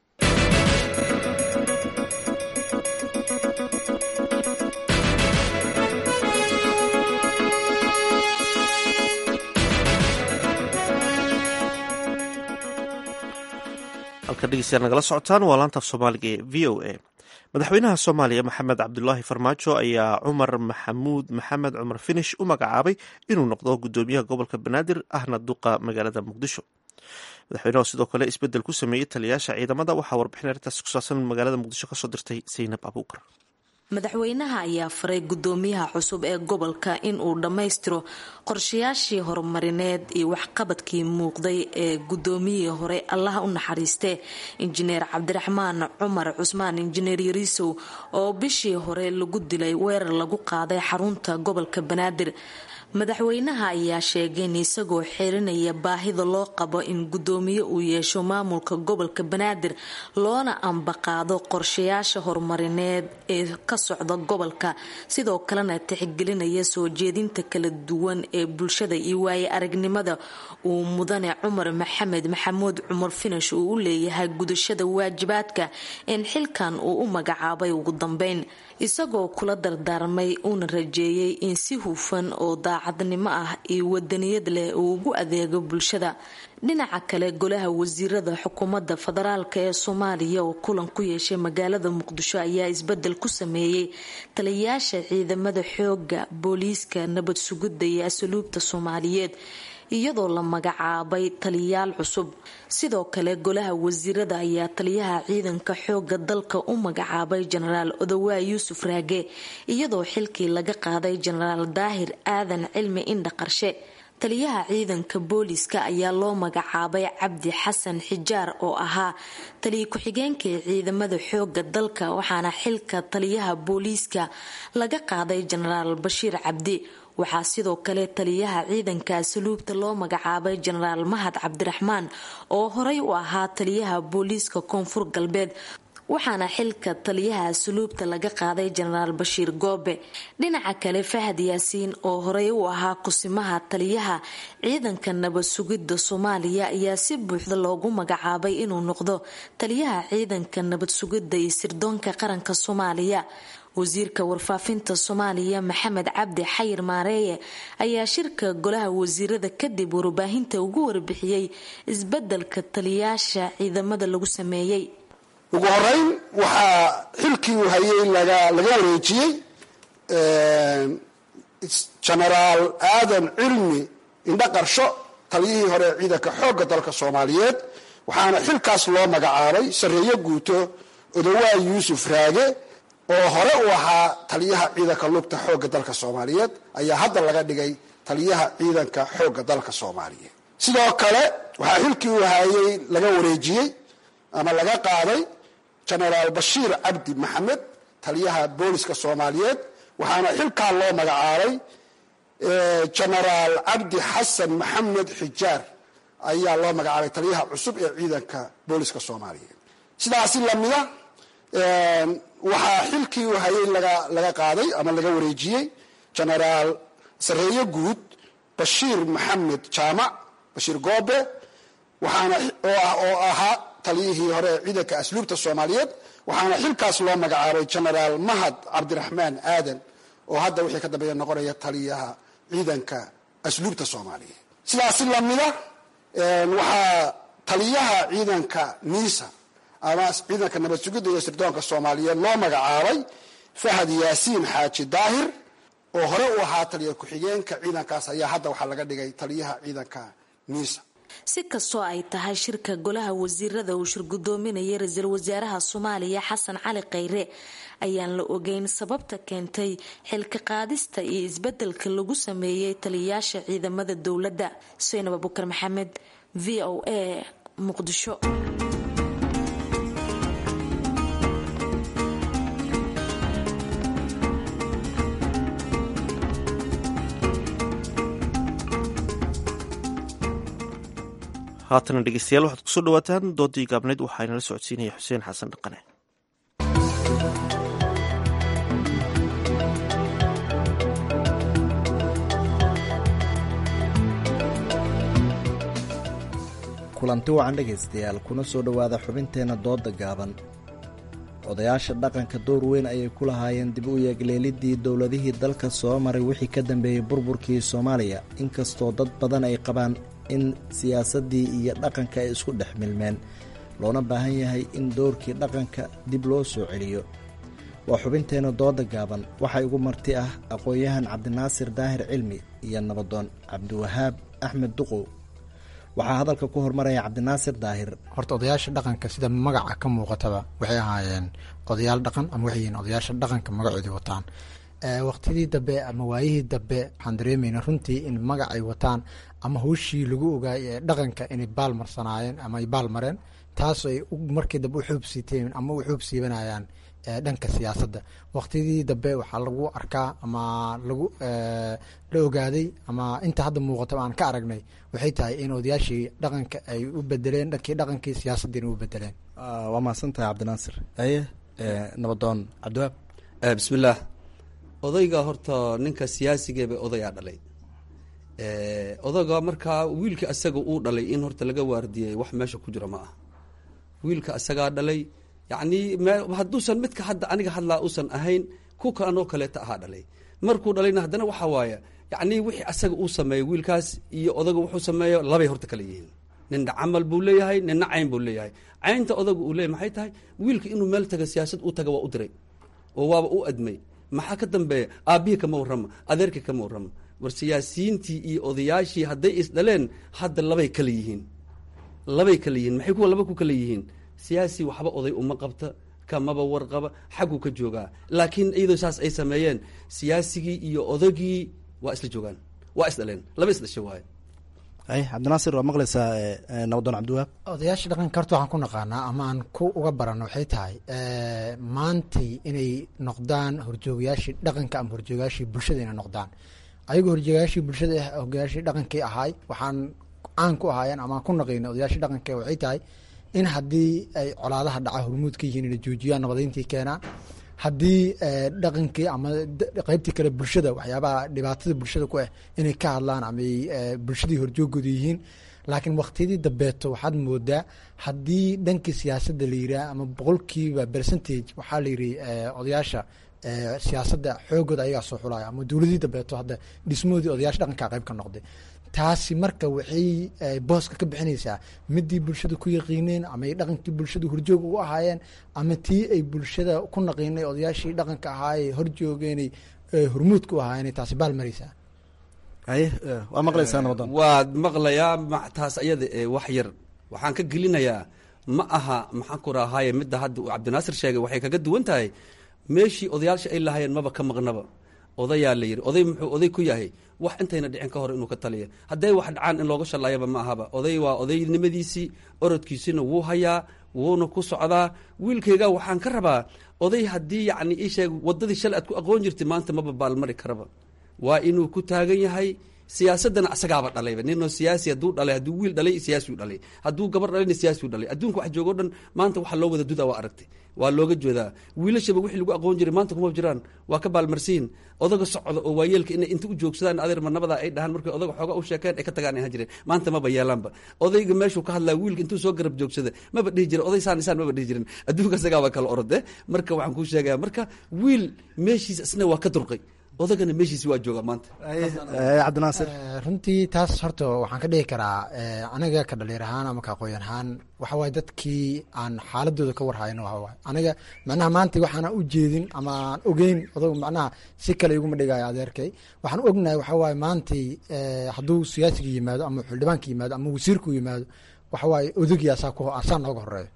halka dhegeystayaal nagala socotaan waa laantaaf soomaaliga ee v o a madaxweynaha soomaaliya maxamed cabdulaahi farmaajo ayaa cumar maxamuud maxamed cumar finish u magacaabay inuu noqdo guddoomiyaha gobolka banaadir ahna duqa magaalada muqdisho madaxweynaha sidoo kale isbedel ku sameeyey taliyayaasha ciidamada waxaa warbixin arrintaasi ku saabsan magaalada muqdisho kasoo dirtay saynab abuukar madaxweynaha ayaa faray guddoomiyaha cusub ee gobolka in uu dhammaystiro qorshayaashii horumarineed iyo waxqabadkii muuqday ee guddoomiyihii hore allaha u naxariiste injineer cabdiraxmaan cumar cusmaan injineer yariisow oo bishii hore lagu dilay weerar lagu qaaday xarunta gobolka banaadir madaxweynaha ayaa sheegay in isagoo xirinaya baahida loo qabo in guddoomiye uu yeesho maamulka gobolka banaadir loona ambaqaado qorshayaasha horumarineed ee ka socda gobolka sidoo kalena tixgelinaya soo jeedinta kala duwan ee bulshada iyo waaye aragnimada uu mudane cumar maxamed maxamuud cumar finish uu u leeyahay gudashada waajibaadka in xilkan uu u magacaabay ugu dambeyn isagoo kula dardaarmay uuna rajeeyay in si hufan oo daacadnimo ah iyo wadaniyad leh uu ugu adeego bulshada dhinaca kale golaha wasiirada xukuumadda federaalk ee soomaaliya oo kulan ku yeeshay magaalada muqdisho ayaa isbedel ku sameeyey taliyayaasha ciidamada xooga booliiska nabad sugidda iyo asluubta soomaaliyeed iyadoo la magacaabay taliyayaal cusub sidoo kale golaha wasiirada ayaa taliyaha ciidanka xooga dalka u magacaabay jenaraal odowaa yuusuf raage iyadoo xilkii laga qaaday jenaraal daahir aadan cilmi indha qarshe taliyaha ciidanka booliiska ayaa loo magacaabay cabdi xasan xijaar oo ahaa taliya ku-xigeenka ee ciidamada xooga dalka waxaana xilka taliyaha booliiska laga qaaday jenaraal bashiir cabdi waxaa sidoo kale taliyaha ciidanka asluubta loo magacaabay jenaraal mahad cabdiraxmaan oo horey u ahaa taliyaha booliiska koonfur galbeed waxaana xilka taliyaha asluubta laga qaaday jenaraal bashiir goobe dhinaca kale fahad yaasiin oo horey u ahaa kusimaha taliyaha ciidanka nabad sugidda soomaaliya ayaa si buuxda loogu magacaabay inuu noqdo taliyaha ciidanka nabad sugidda iyo sirdoonka qaranka soomaaliya wasiirka warfaafinta soomaaliya maxamed cabdi xayir maareeye ayaa shirka golaha wasiirada kadib warbaahinta ugu warbixiyey isbedelka taliyayaasha ciidamada lagu sameeyey ugu horeyn waxaa xilkii uu hayay laga wareejiyey genaraal aadan cilmi indho qarsho taliyihii hore ee ciidanka xoogga dalka soomaaliyeed waxaana xilkaas loo magacaabay sareeyo guuto odowaa yuusuf raage oo hore u ahaa taliyaha ciidanka lugta xoogga dalka soomaaliyeed ayaa hadda laga dhigay taliyaha ciidanka xoogga dalka soomaaliyeed sidoo kale waxaa xilkii uu hayay laga wareejiyey ama laga qaaday genaraal bashiir cabdi maxamed taliyaha booliska soomaaliyeed waxaana xilkaa loo magacaabay genaraal cabdi xasan maxamed xijaar ayaa loo magacaabay taliyaha cusub ee ciidanka booliska soomaaliyeed sidaasi lamida waxaa xilkii uu hayay laga qaaday ama laga wareejiyey genaraal sareeyo guud bashiir maxamed jaamac bashiir goobe waxaana oo ahaa taliyihii hore ee ciidanka asluubta soomaaliyeed waxaana xilkaas loo magacaabay genaraal mahad cabdiraxmaan aadan oo hadda wixii ka dambeeya noqonaya taliyaha ciidanka asluubta soomaaliyeed sidaasi lamida waxaa taliyaha ciidanka niisa ama ciidanka nabad sugidda iyo sirdoonka soomaaliyeed loo magacaabay fahad yaasiin xaaji daahir oo hore u ahaa taliya ku-xigeenka ciidankaas ayaa hadda waxaa laga dhigay taliyaha ciidanka niisa si kastoo ay tahay shirka golaha wasiirada uu shirgudoominayay ra-iisul wasaaraha soomaaliya xasan cali khayre ayaan la ogeyn sababta keentay xilka qaadista iyo isbedelka lagu sameeyey taliyayaasha ciidamada dowladda saynab abukar maxamed v o a muqdisho haatana dhegeystayaal waxaad kusoo dhawaataan doodii gaabneyd waxaa inala socodsiinaya xuseen xasan dhaqane kulanti wacan dhegaystayaal kuna soo dhowaada xubinteenna dooda gaaban odayaasha dhaqanka door weyn ayay ku lahaayeen dib u yeegleelidii dowladihii dalka soo maray wixii ka dambeeyey burburkii soomaaliya inkastoo dad badan ay qabaan in siyaasaddii iyo dhaqanka ay isku dhex milmeen loona baahan yahay in doorkii dhaqanka dib loo soo celiyo waa xubinteenna dooda gaaban waxaa igu marti ah aqoon-yahan cabdinaasir daahir cilmi iyo nabadoon cabdiwahaab axmed duqow waxaa hadalka ku hormaraya cabdinaasir daahir horta odayaasha dhaqanka sida magaca ka muuqataba waxay ahaayeen odayaal dhaqan ama waxay yihiin odayaasha dhaqanka magacoodii wataan waqtidii dambe ama waayihii dambe waxaan dareemayna runtii in magac ay wataan ama hawshii lagu ogaay ee dhaqanka inay baal marsanaayeen ama ay baal mareen taas ay markii dambe u xuubsiiteen ama u xuub siibanayaan dhanka siyaasadda waqtidii dambe waxaa lagu arkaa ama lagu la ogaaday ama inta hadda muuqataba aan ka aragnay waxay tahay in odayaashii dhaqanka ay u bedeleen dhankii dhaqankii siyaasaddiina u bedeleen waa mahadsantahay cabdinaasir aye nabadoon cabdiwaab bismillaah odayga horta ninka siyaasigeeba odayaa dhalay odayga markaa wiilka asaga uu dhalay in horta laga waardiyey wax meesha ku jira ma ah wiilka asagaa dhalay yacni hadduusan midka hadda aniga hadlaa usan ahayn ku kaanoo kaleeta ahaa dhalay markuu dhalayna haddana waxaa waaye yacni wixii asaga uu sameeyo wiilkaas iyo odaga wuxuu sameeyo labay horta kala yihiin ninna camal buu leeyahay ninna cayn buu leeyahay caynta odaga uu leeyahy maxay tahay wiilka inuu meel taga siyaasad u taga waa u diray oo waaba u admay maxaa ka dambeeya aabbihii kama warrama adeerkii kama warrama war siyaasiyiintii iyo odayaashii hadday isdhaleen hadda labay kala yihiin labay kala yihiin maxay kuwa laba ku kala yihiin siyaasi waxba oday uma qabta kamaba warqaba xagguu ka joogaa laakiin iyadoo saas ay sameeyeen siyaasigii iyo odagii waa isla joogaan waa isdhaleen laba isdhasha waaye ay cabdinaasir waa maqlaysaa nabadoon cabdiwaab odayaasha dhaqanka horta waxaan ku naqaanaa ama aan ku uga barano waxay tahay maantay inay noqdaan horjoogayaashii dhaqanka ama horjoogayaashii bulshada inay noqdaan ayagoo horjoogayaashii bulshada hogayaashii dhaqankii ahaay waxaan caan ku ahaayeen ama ku naqayna odayaashii dhaqanka waxay tahay in haddii ay colaadaha dhaca hormuud ka yihiin inay joojiyaan nabadeyntii keenaan haddii dhaqankii ama qeybtii kale bulshada waxyaabaha dhibaatada bulshada ku ah inay ka hadlaan ama ay bulshadii horjoogooda yihiin laakiin waktiyadii dambeeto waxaad moodaa haddii dhankii siyaasadda la yidhaah ama boqolkiiba percentage waxaa la yidhi odayaasha siyaasadda xoogooda ayagaa soo xulaya ama dowladii dambeeto hadda dhismahoodii odayaasha dhaqanka qayb ka noqday taasi marka waxay booska ka bixinaysaa midii bulshada ku yaqiineen ama ay dhaqankii bulshada horjoog ugu ahaayeen ama tii ay bulshada ku naqiinay odayaashii dhaqanka ahaaye horjoogeenay hormuudka u ahaayeen taasi baal maraysaa haye waa maqlaysaa nabadoon waad maqlayaa taas ayada ee wax yar waxaan ka gelinayaa ma aha maxaan ku rahaaye midda hadda uu cabdinaasir sheegay waxay kaga duwan tahay meeshii odayaasha ay lahaayeen maba ka maqnaba odayaa la yidhi oday muxuu oday ku yahay wax intayna dhicin ka hor inuu ka taliya hadday wax dhacaan in looga shallaayaba ma ahaba oday waa odaynimadiisii orodkiisina wuu hayaa wuuna ku socdaa wiilkayga waxaan ka rabaa oday haddii yacni ii sheeg waddadii shalay aad ku aqoon jirtay maanta maba baalmari karaba waa inuu ku taagan yahay siyaasadana asagaaba dhalayba ninoo siyaasi hadduu dhalay hadduu wiil dhalay siyaasiu dhalay hadduu gabar dhalayna siyaasiu dhalay adduunka wax joogo dhan maanta waxa loo wada duda waa aragtay waa looga jeedaa wiilashaba wixii lagu aqoon jiray maanta kuma jiraan waa ka baalmarsiin odaga socda oo waayeelka inay inta u joogsadaan adeer marnabada ay dhahaan markay odaga xooga u sheekeen ay ka tagaan ahaan jireen maanta maba yeelaanba odayga meeshuu ka hadlaa wiilka intuu soo garab joogsada maba dhihi jiren oday saan isaan maba dhihi jiren adduunka isagaaba kala orode marka waxaan kuu sheegaya marka wiil meeshiisa isna waa ka durqay odagana meeshiisi waa jooga maanta cabdinaasir runtii taas horta waxaan ka dhihi karaa aniga ka dhaliir ahaan ama ka aqooyan ahaan waxa waaye dadkii aan xaaladooda ka warhayno waxa waaye aniga macnaha maanta waxaana u jeedin ama aan ogeyn odag macnaha si kale iguma dhigayo adeerkay waxaan ognahay waxa waaye maantay hadduu siyaasiga yimaado ama xildhibaanka yimaado ama wasiirku yimaado waxa waaye odagii asaa ku asaa nooga horeeyo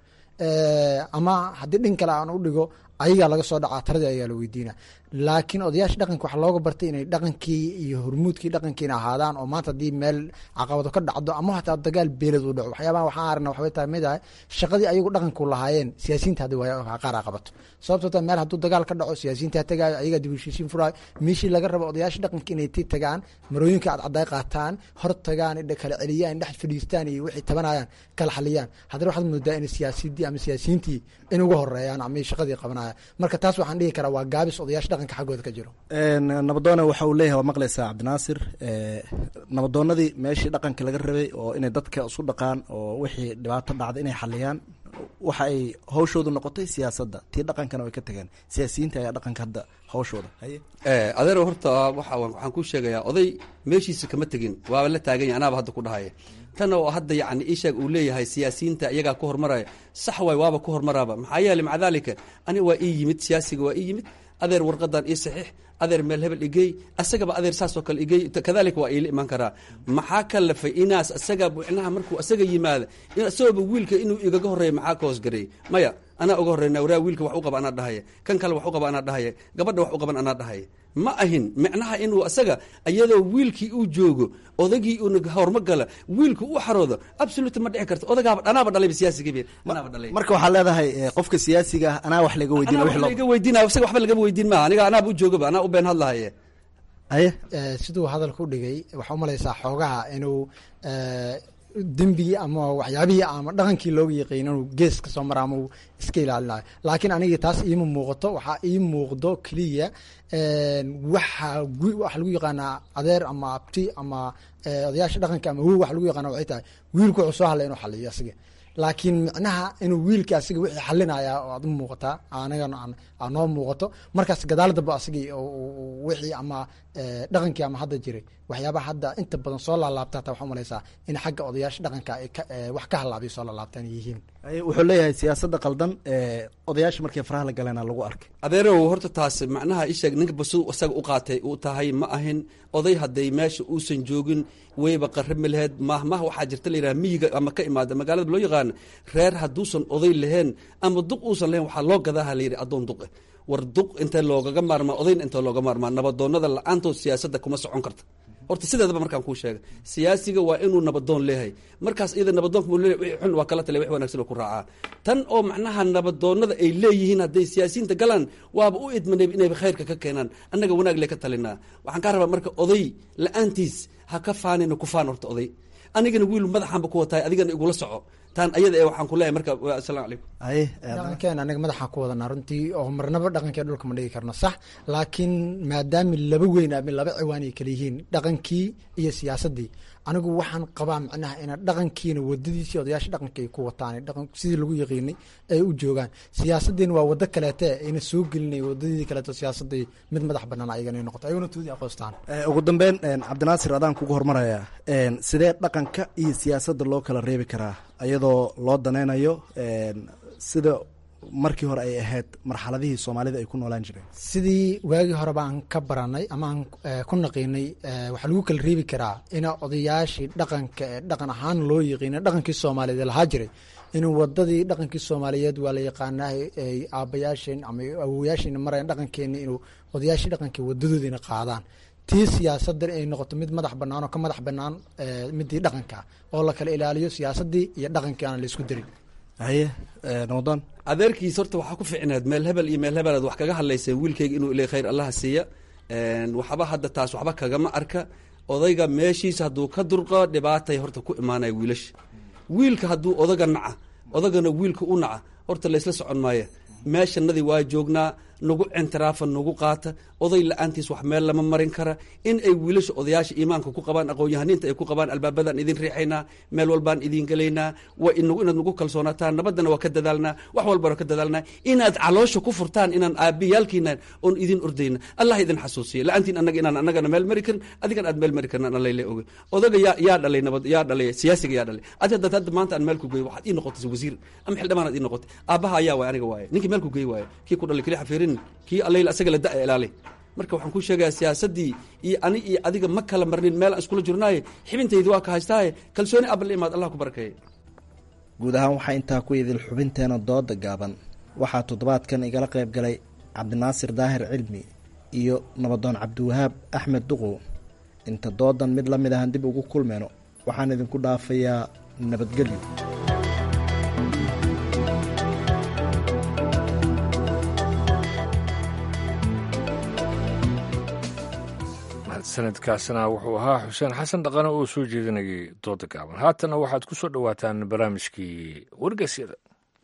ama haddii dhin kale aan u dhigo ayagaa laga soo dhacaa taradii ayagaa la weydiina laakiin odayaasha dhaqanka waxaa looga bartay inay dhaqankii iyo hormuudkii dhaqankiina ahaadaan oo maanta haddii meel caqabado ka dhacdo ama hataa dagaal beelad u dhaco waxyaabaha waxaan aragna waxbay tahay mid ah shaqadii ayagu dhaqanku lahaayeen siyaasiyiinta haddi waa qaar a qabato sababtoo ta meel hadduu dagaal ka dhaco siyaasiyiinta tagaayo ayagaa dib heshiisiin furaayo meeshii laga rabo odayaasha dhaqanka inay ti tagaan marooyinka cadcaday qaataan hor tagaan kala celiyaan dhex fadhiistaan iyo wixii tabanayaan kala xaliyaan haddana waxaad moodaa in siyaasidii ama siyaasiyiintii in uga horeeyaan ama shaqadii qabanayaan marka taas waxaan dhihi karaa waa gaabis odayaasha dhaqanka xaggooda ka jiro nabadoona waxa uu leeyahay waa maqlaysaa cabdinaasir nabadoonadii meeshii dhaqanka laga rabay oo inay dadka isu dhaqaan oo wixii dhibaato dhacda inay xaliyaan waxa ay hawshoodu noqotay siyaasadda tii dhaqankana way ka tageen siyaasiyiinta ayaa dhaqanka hadda hawshooda haye adeer horta waxa waxaan kuu sheegayaa oday meeshiisa kama tegin waaba la taagan yahay anaaba hadda ku dhahaya tan oo hadda yacni ishaag uu leeyahay siyaasiyiinta iyagaa ku hormaraya sax waay waaba ku hormaraaba maxaa yeeley maca daalika ani waa ii yimid siyaasiga waa ii yimid adeer warqadan ii saxiix adeer meel hebel igey asagaba adeer saasoo kale igey kadalika waa iila imaan karaa maxaa kalafay inaas asaga micnaha markuu asaga yimaada isagooba wiilka inuu igaga horeeya maxaa ka hoosgareeyey maya anaa uga horeyna waraa wiilka wax u qaba anaa dhahaya kan kale wax u qaba anaa dhahaya gabadha wax u qaban anaa dhahaya ma ahin micnaha inuu asaga iyadoo wiilkii uu joogo odagii uuna horma gala wiilku u xaroodo absolute ma dhici karto odagaaba anaaba dhalayba siyaasigii anaaba dhalay marka waxaa leedahay qofka siyaasiga ah anaa wax laga weydiina anaa wax laga weydiinaya isaga waxba lagama weydiin maaha aniga anaaba u joogaba anaa u been hadlahaye haye siduu hadalka u dhigay waxaa umalaysaa xoogaha inuu dembigii ama waxyaabihii ama dhaqankii looga yaqiin inuu gees ka soo mara ama uu iska ilaalinayo laakiin aniga taas iima muuqato waxaa ii muuqdo keliya waxa waxa lagu yaqaanaa adeer ama abti ama odayaasha dhaqanka ama wow waxa lagu yaqaana waxay tahay wiilku wuxuu soo hadlay inuu xaliyo asiga laakiin micnaha inuu wiilka asiga wixii xalinaya oo aad u muuqataa anagana noo muuqato markaas gadaal damba asigii wixii ama dhaqankii ama hadda jiray waxyaabaha hadda inta badan soo laalaabta hataa waxaa umalaysaa in xagga odayaasha dhaqanka ay wax ka halaabay soo laalaabtaan yihiin wuxuu leeyahay siyaasadda qaldan odayaasha markii faraha la galeena lagu arkay adeerow horta taas macnaha isheeg ninka basu isaga u qaatay uu tahay ma ahin oday hadday meesha uusan joogin wayba qarrami laheyd mahmaha waxaa jirta la yidhaha miyiga ama ka imaada magaalada loo yaqaana reer hadduusan oday lahayn ama duq uusan lahayn waxaa loo gadaaha la yidhi addoon duqe war duq intee loogaga maarmaa odayna intee looga maarmaa nabadoonnada la-aantood siyaasadda kuma socon karta horta sideedaba markaan kuu sheega siyaasiga waa inuu nabadoon leeyahay markaas iyada nabadoonka mu leeyahay wixii xun waa kala taliya wix wanaagsan oo ku raacaa tan oo macnaha nabadoonnada ay leeyihiin hadday siyaasiyiinta galaan waaba u idmanay inayba khayrka ka keenaan annaga wanaag le ka talinaa waxaan kaa rabaa marka oday la-aantiis ha ka faanina ku faan horta oday anigana wiil madaxaanba ku watahay adigana igula soco taan ayada ee waxaan ku leeyahay marka asalamu calaykum haye dhaqankeena aniga madaxaan ku wadanaa runtii oo marnaba dhaqankee dhulka ma dhigi karno sax laakiin maadaama laba weyn ama laba ciwaan ay kala yihiin dhaqankii iyo siyaasaddii anigu waxaan qabaa macnaha ina dhaqankiina wadadiisii odayaasha dhaqanka ay ku wataan dhaqan sidii lagu yaqiinay ay u joogaan siyaasaddiina waa wado kaleete ayna soo gelinay wadadii kaleeto siyaasadii mid madax banaan ayagana ay noqoto ayaguna toodii aqoostaan ugu dambeyn cabdinaasir adaan kugu hormaraya sidee dhaqanka iyo siyaasadda loo kala reebi karaa iyadoo loo danaynayo sida markii hore ay ahayd marxaladihii soomaalida ay ku noolaan jireen sidii waagii hore baan ka baranay ama aan ku naqiinay waxaa lagu kala reebi karaa ina odayaashii dhaqanka ee dhaqan ahaan loo yaqiinay dhaqankii soomaaliyeed lahaa jiray inuu wadadii dhaqankii soomaaliyeed waa la yaqaanaa ay aabayaasheen ama awowayaasheena marayan dhaqankeeni inuu odayaashii dhaqanka wadadoodiina qaadaan tii siyaasaddan ay noqoto mid madax bannaan oo ka madax bannaan midii dhaqanka oo la kala ilaaliyo siyaasaddii iyo dhaqankii aan la isku darin haye nabadon adeerkiis horta waxaa ku ficneed meel hebel iyo meel hebel aad wax kaga hadlayseen wiilkayga inuu ilay khayr allaha siiya waxba hadda taas waxba kagama arka odayga meeshiisa hadduu ka durqo dhibaatay horta ku imaanaya wiilasha wiilka hadduu odaga naca odagana wiilka u naca horta laysla socon maaya meeshanadii waa joognaa nagu cintiraafa nagu qaata oday la-aantiis wax meel lama marin kara in ay wiilasha odayaasha iimaanka ku qabaan aqoon-yahaniinta ay ku qabaan albaabadaan idin riixaynaa meel walbaan idin gelaynaa waa inaad nagu kalsoonaataan nabaddana waa ka dadaalnaa wax walbana ka dadaalnaa inaad caloosha ku furtaan inaan aabiyaalkiina oon idin ordayna allah idin xasuusiya la-aantiin annaga inaan annagana meel mari karin adigan aad meel mari karin allayle oge odaga yaa yaa dhalay nabad yaa dhalay siyaasiga yaa dhalay adi haddaad hadda maanta aan meel ku geeyo waxaad ii noqotay wasiir ama xildhibaanaad ii noqotay aabbaha ayaa waay aniga waaye ninkii meel ku geey waaye kii ku dhalay keli xafiirin kii allayl asaga la da- ilaalay marka waxaan ku sheegayaa siyaasaddii iyo ani iyo adiga ma kala marnin meel aan iskula jirnaaye xibintaydi waa ka haystaaye kalsooni abal imaad allah ku barakeeye guud ahaan waxaa intaa ku idil xubinteena dooda gaaban waxaa toddobaadkan igala qayb galay cabdinaasir daahir cilmi iyo nabadoon cabdiwahaab axmed duqow inta doodan mid la mid ahan dib ugu kulmeyno waxaan idinku dhaafayaa nabadgelyo sanadkaasna wuxuu ahaa xuseen xasan dhaqane oo soo jeedinayay dooda gaaban haatana waxaad ku soo dhowaataan barnaamijkii wargeysyada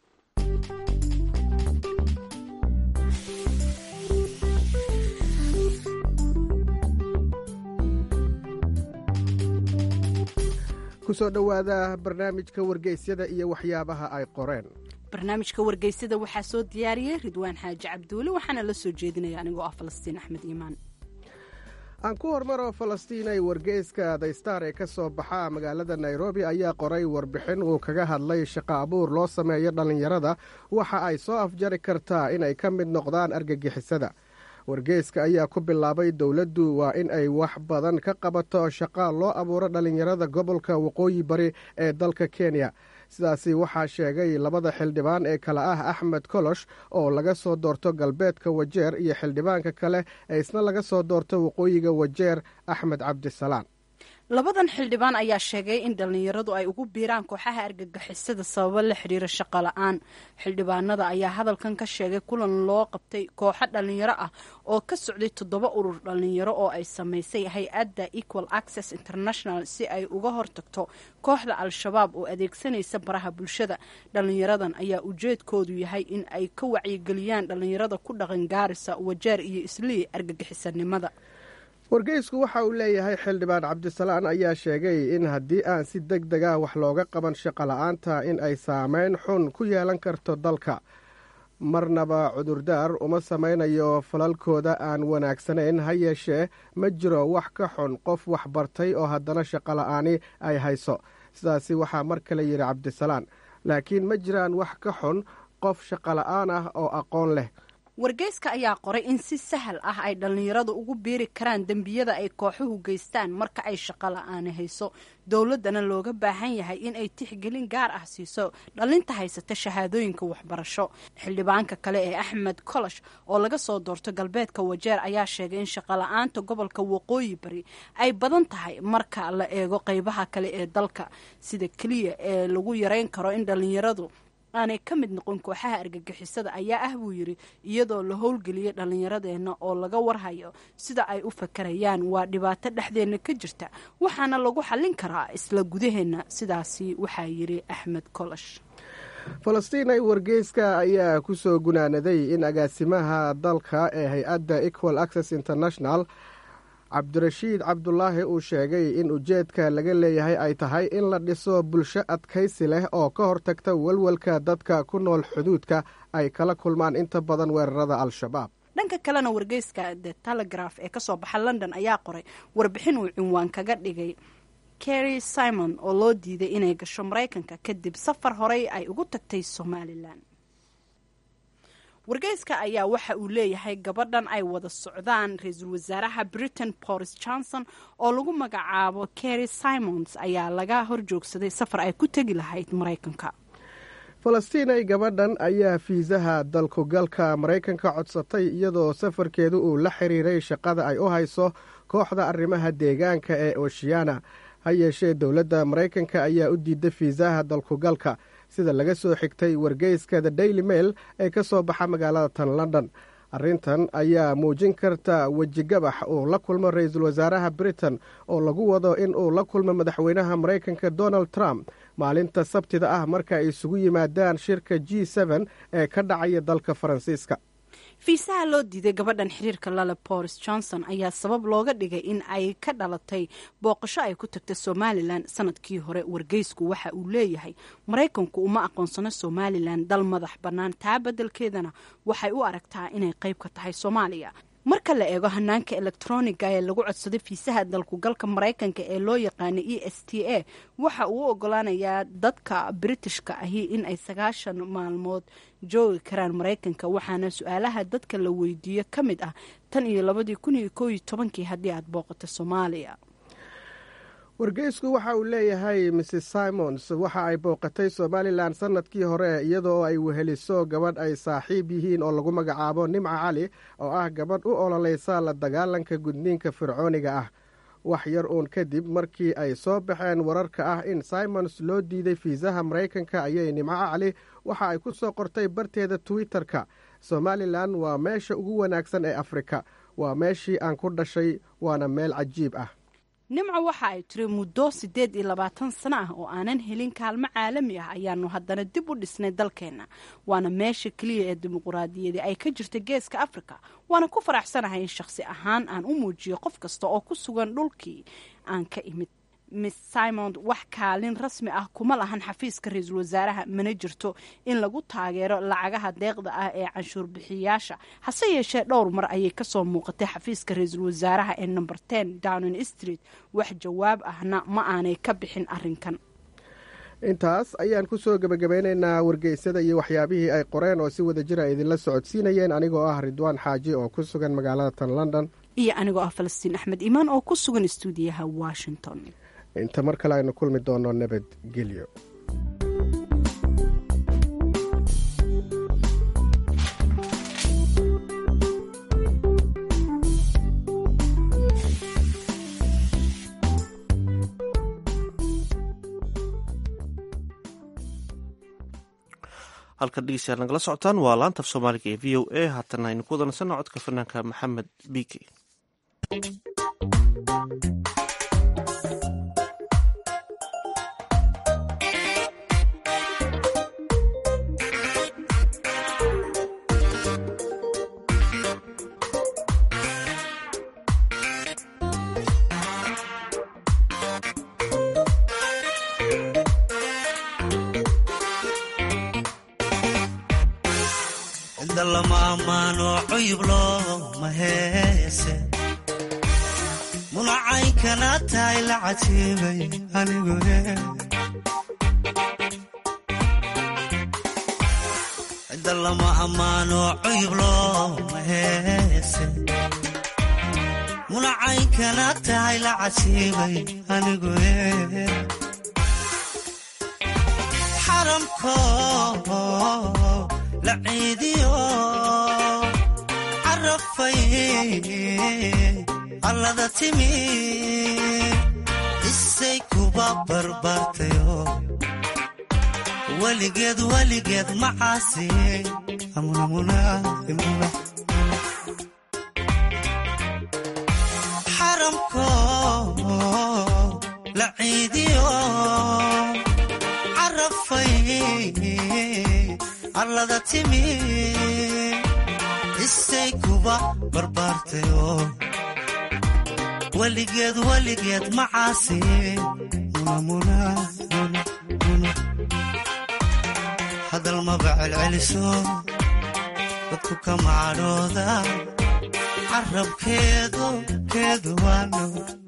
kusoo dhowaada barnaamijka wargeysyada iyo waxyaabaha ay qoreen barnaamijka wargeysyada waxaa soo diyaariyey ridwaan xaaji cabduule waxaana la soo jeedinaya anigoo ah falastiin axmed iimaan aan ku hormaro falastiin ay wargeyska daystar ee ka soo baxa magaalada nairobi ayaa qoray warbixin uu kaga hadlay shaqo abuur loo sameeyo dhallinyarada waxa ay soo afjari kartaa inay ka mid noqdaan argagixisada wargeyska ayaa ku bilaabay dowladdu waa in ay wax badan ka qabato shaqaa loo abuuro dhallinyarada gobolka waqooyi bari ee dalka kenya sidaasi waxaa sheegay labada xildhibaan ee kale ah axmed kolosh oo laga soo doorto galbeedka wajeer iyo xildhibaanka kale ee isna laga soo doorto waqooyiga wajeer axmed cabdisalaan labadan xildhibaan ayaa sheegay in dhallinyaradu ay ugu biiraan kooxaha argagixisada sababo la xiriira shaqo la-aan xildhibaanada ayaa hadalkan ka sheegay kulan loo qabtay kooxo dhallinyaro ah oo ka socday toddoba urur dhallinyaro oo ay samaysay hay-adda equal access international si ay uga hortagto kooxda al-shabaab oo adeegsanaysa baraha bulshada dhallinyaradan ayaa ujeedkoodu yahay in ay ka wacyigeliyaan dhallinyarada ku dhaqan gaarisa wajeer iyo islii argagixisanimada wargeysku waxa uu leeyahay xildhibaan cabdisalaan ayaa sheegay in haddii aan si deg deg ah wax looga qaban shaqo la-aanta in ay saameyn xun ku yeelan karto dalka marnaba cudurdaar uma samaynayo falalkooda aan wanaagsanayn ha yeeshee ma jiro wax ka xun qof wax bartay oo haddana shaqola'aani ay hayso sidaasi waxaa mar kale yidhi cabdisalaan laakiin ma jiraan wax ka xun qof shaqola'aan ah oo aqoon leh wargeyska ayaa qoray in si sahal ah ay dhallinyaradu ugu biiri karaan dembiyada ay kooxuhu geystaan marka ay shaqo la-aani hayso dowladdana looga baahan yahay in ay tixgelin gaar ah siiso dhallinta haysata shahaadooyinka waxbarasho xildhibaanka kale ee axmed kolosh oo laga soo doorto galbeedka wajeer ayaa sheegay in shaqola-aanta gobolka waqooyi bari ay badan tahay marka la eego qeybaha kale ee dalka sida keliya ee lagu yareyn karo in dhallinyaradu aanay ka mid noqon kooxaha argagixisada ayaa ah buu yidhi iyadoo la howlgeliyay dhallinyaradeenna oo laga warhayo sida ay u fakarayaan waa dhibaato dhexdeenna ka jirta waxaana lagu xallin karaa isla gudaheenna sidaasi waxaa yidhi axmed kolosh falastiin ay wargeyska ayaa ku soo gunaanaday in agaasimaha dalka ee hay-adda equal access international cabdirashiid cabdulaahi uu sheegay in ujeedka laga leeyahay ay tahay in la dhiso bulsho adkaysi leh oo ka hortagta walwalka dadka ku nool xuduudka ay kala kulmaan inta badan weerarada al-shabaab dhanka kalena wargeyska the telegraph ee kasoo baxa london ayaa qoray warbixin uu cinwaan kaga dhigay kerry simon oo loo diiday inay gasho maraykanka kadib safar horey ay ugu tagtay somalilan wargeyska ayaa waxa uu leeyahay gabadhan ay wada socdaan ra-iisul wasaaraha britain boris johnson oo lagu magacaabo kerry simons ayaa laga horjoogsaday safar ay ku tegi lahayd maraykanka falastiinay gabadhan ayaa fiisaha dalkugalka maraykanka codsatay iyadoo safarkeedu uu la xiriiray shaqada ay u hayso kooxda arrimaha deegaanka ee oshiyana ha yeeshee dowladda maraykanka ayaa u diiday fiisaha dalkugalka sida laga soo xigtay wargeyska the daily mail ee ka soo baxa magaalada tan london arrintan ayaa muujin karta wejigabax uu la kulmo ra-iisul wasaaraha britain oo lagu wado in uu la kulmo madaxweynaha maraykanka donald trump maalinta sabtida ah marka ay isugu yimaadaan shirka g n ee ka dhacaya dalka faransiiska fiisaha loo diiday gabadhan xiriirka lale boris johnson ayaa sabab looga dhigay in ay ka dhalatay booqasho ay ku tagta somalilan sanadkii hore wargeysku waxa uu leeyahay maraykanku uma aqoonsano somalilan dal madax bannaan taa beddelkeedana waxay u aragtaa inay qayb ka tahay soomaaliya marka la eego hanaanka elektroniga ee lagu codsaday fiisaha dalkugalka maraykanka ee loo yaqaana e s t a waxa uu u ogolaanayaa dadka britishka ahi in ay sagaashan maalmood joogi karaan maraykanka waxaana su-aalaha dadka la weydiiyo ka mid ah tan iyo labadii kun iyo koo iyo tobankii haddii aad booqato soomaaliya wargeysku waxa uu leeyahay mrs simons waxa ay booqatay somalilan sanadkii hore iyadoo ay weheliso gabadh ay saaxiib yihiin oo lagu magacaabo nimca cali oo ah gabadh u ololeysa la dagaalanka gudniinka fircooniga ah wax yar uun kadib markii ay soo baxeen wararka ah in simons loo diiday fiisaha maraykanka ayay nimco cali waxa ay ku soo qortay barteeda twitter-ka somalilan waa meesha ugu wanaagsan ee afrika waa meeshii aan ku dhashay waana meel cajiib ah nimco waxa ay tiri muddo siddeed iyo labaatan sano ah oo aanan helin kaalmo caalami ah ayaanu haddana dib u dhisnay dalkeenna waana meesha keliya ee dimuquraadiyadii ay ka jirta geeska afrika waana ku faraxsanahay in shakhsi ahaan aan u muujiyo qof kasta oo ku sugan dhulkii aan ka imid miss simond wax kaalin rasmi ah kuma lahan xafiiska ra-iisul wasaaraha mana jirto in lagu taageero lacagaha deeqda ah ee canshuur bixiyayaasha hase yeeshee dhowr mar ayay kasoo muuqatay xafiiska ra-iisul wasaaraha ee number ten downing street wax jawaab ahna ma aanay ka bixin arinkan intaas ayaan ku soo gebagabeynaynaa wargeysada iyo waxyaabihii ay qoreen oo si wada jir a idinla socodsiinayeen anigoo ah ridwaan xaaji oo ku sugan magaalada tan london iyo anigoo ah falastiin axmed iimaan oo ku sugan istuudiyaha washington inta mar kale aynu kulmi doono nabadgelyo halkan dhegeystayaal nagala socotaan waa laanta af soomaaliga ee v o a haatana aynu ku wadansano codka fanaanka maxamed bike ammaano cuyub looma heese munacaynkana tahay la cajiibay anigu cidda lama ammaano cuyub looma heese munacaynkana tahay la cajiibay anigu xaramko la ciidiyo carafay allada timi isay kuba barbaartayo weligeed weligeed macaasi xaramko la ciidiyo carafay allada timi isay kuba barbaartayo weligeed weligeed macaasi hadal maba celceliso dadku ka macadhooda carabkeedu keedu waano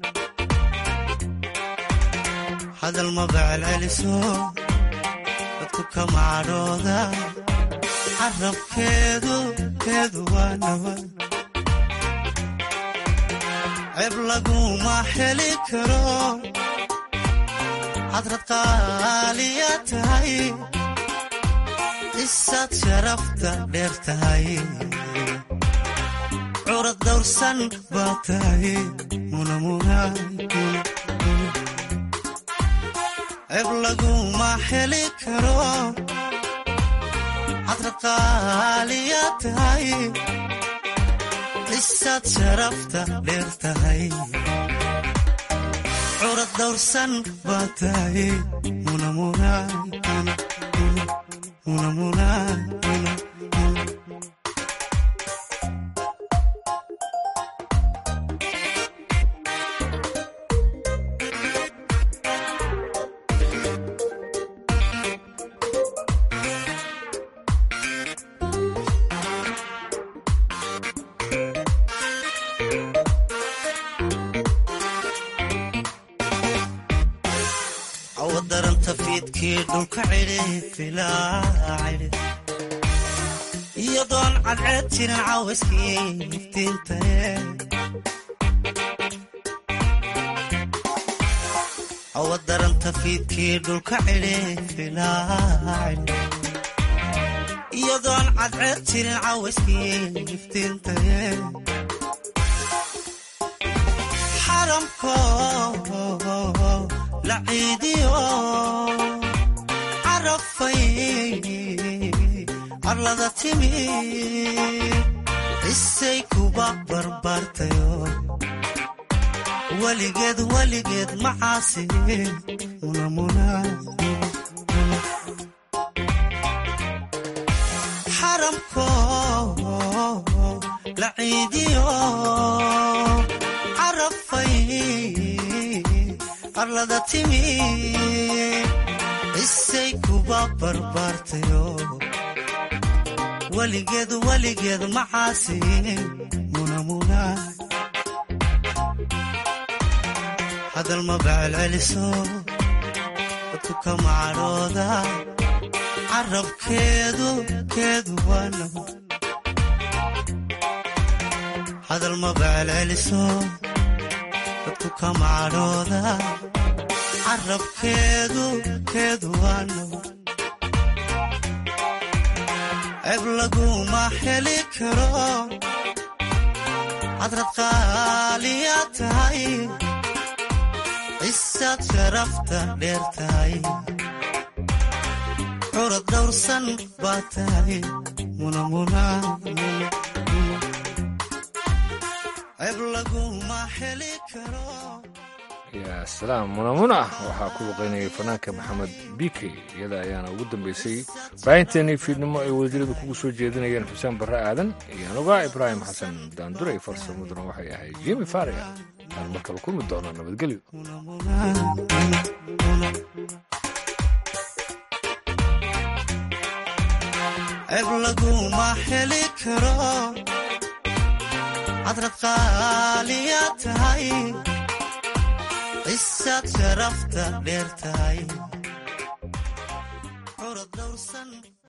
hadal maba celceliso dadku ka macadhooda carabkeedu keedu waano ceeb laguma heli karo hadrad qaaliya tahay isaad sharafta dheer tahay curad dawrsan baa tahay ceeb laguma heli karo hadrad qaaliya tahay isaad sharafta dheer tahay curad dawrsan baa tahay awadaranta fiidkii dhulka cidhi iyadoon cadceed jirin caawiskii iftiintae awadaranta fiidkii dhulka cidhi iyadoon cadceed jirin caawiskii iftiintae xaramko la ciidiyo carafay arlada timi isay kuba barbaartayo weligeed weligeed macaasi xaramko la ciidiyo carafay arlada timi isay kuba barbaartayo weligeed weligeed macaasi hadal maba celceliso dadku ka macadhooda carabkeedu keedu waano hadal maba celceliso dadku ka macadhooda carabkeedu keedu waano ceeb laguma heli karo hadrad qaaliya tahay isaad sharafta dheer tahay curad dawrsan baa tahay ceeb laguma heli karo yaa salaam munamuna waxaa ku luqaynayay fanaanka maxamed bike iyada ayaana ugu dambaysay baahinteennii fiidnimo ay wasiiradu kugu soo jeedinayeen xuseen barre aadan iyo anuga ibraahim xasan daanduray farsamaduna waxay ahayd jimi faria aan markala kulmi doonaa nabadgelyo ceeb laguma heli karo cadrad qaaliya tahay cisaad sharafta dheer tahay curad dhowrsan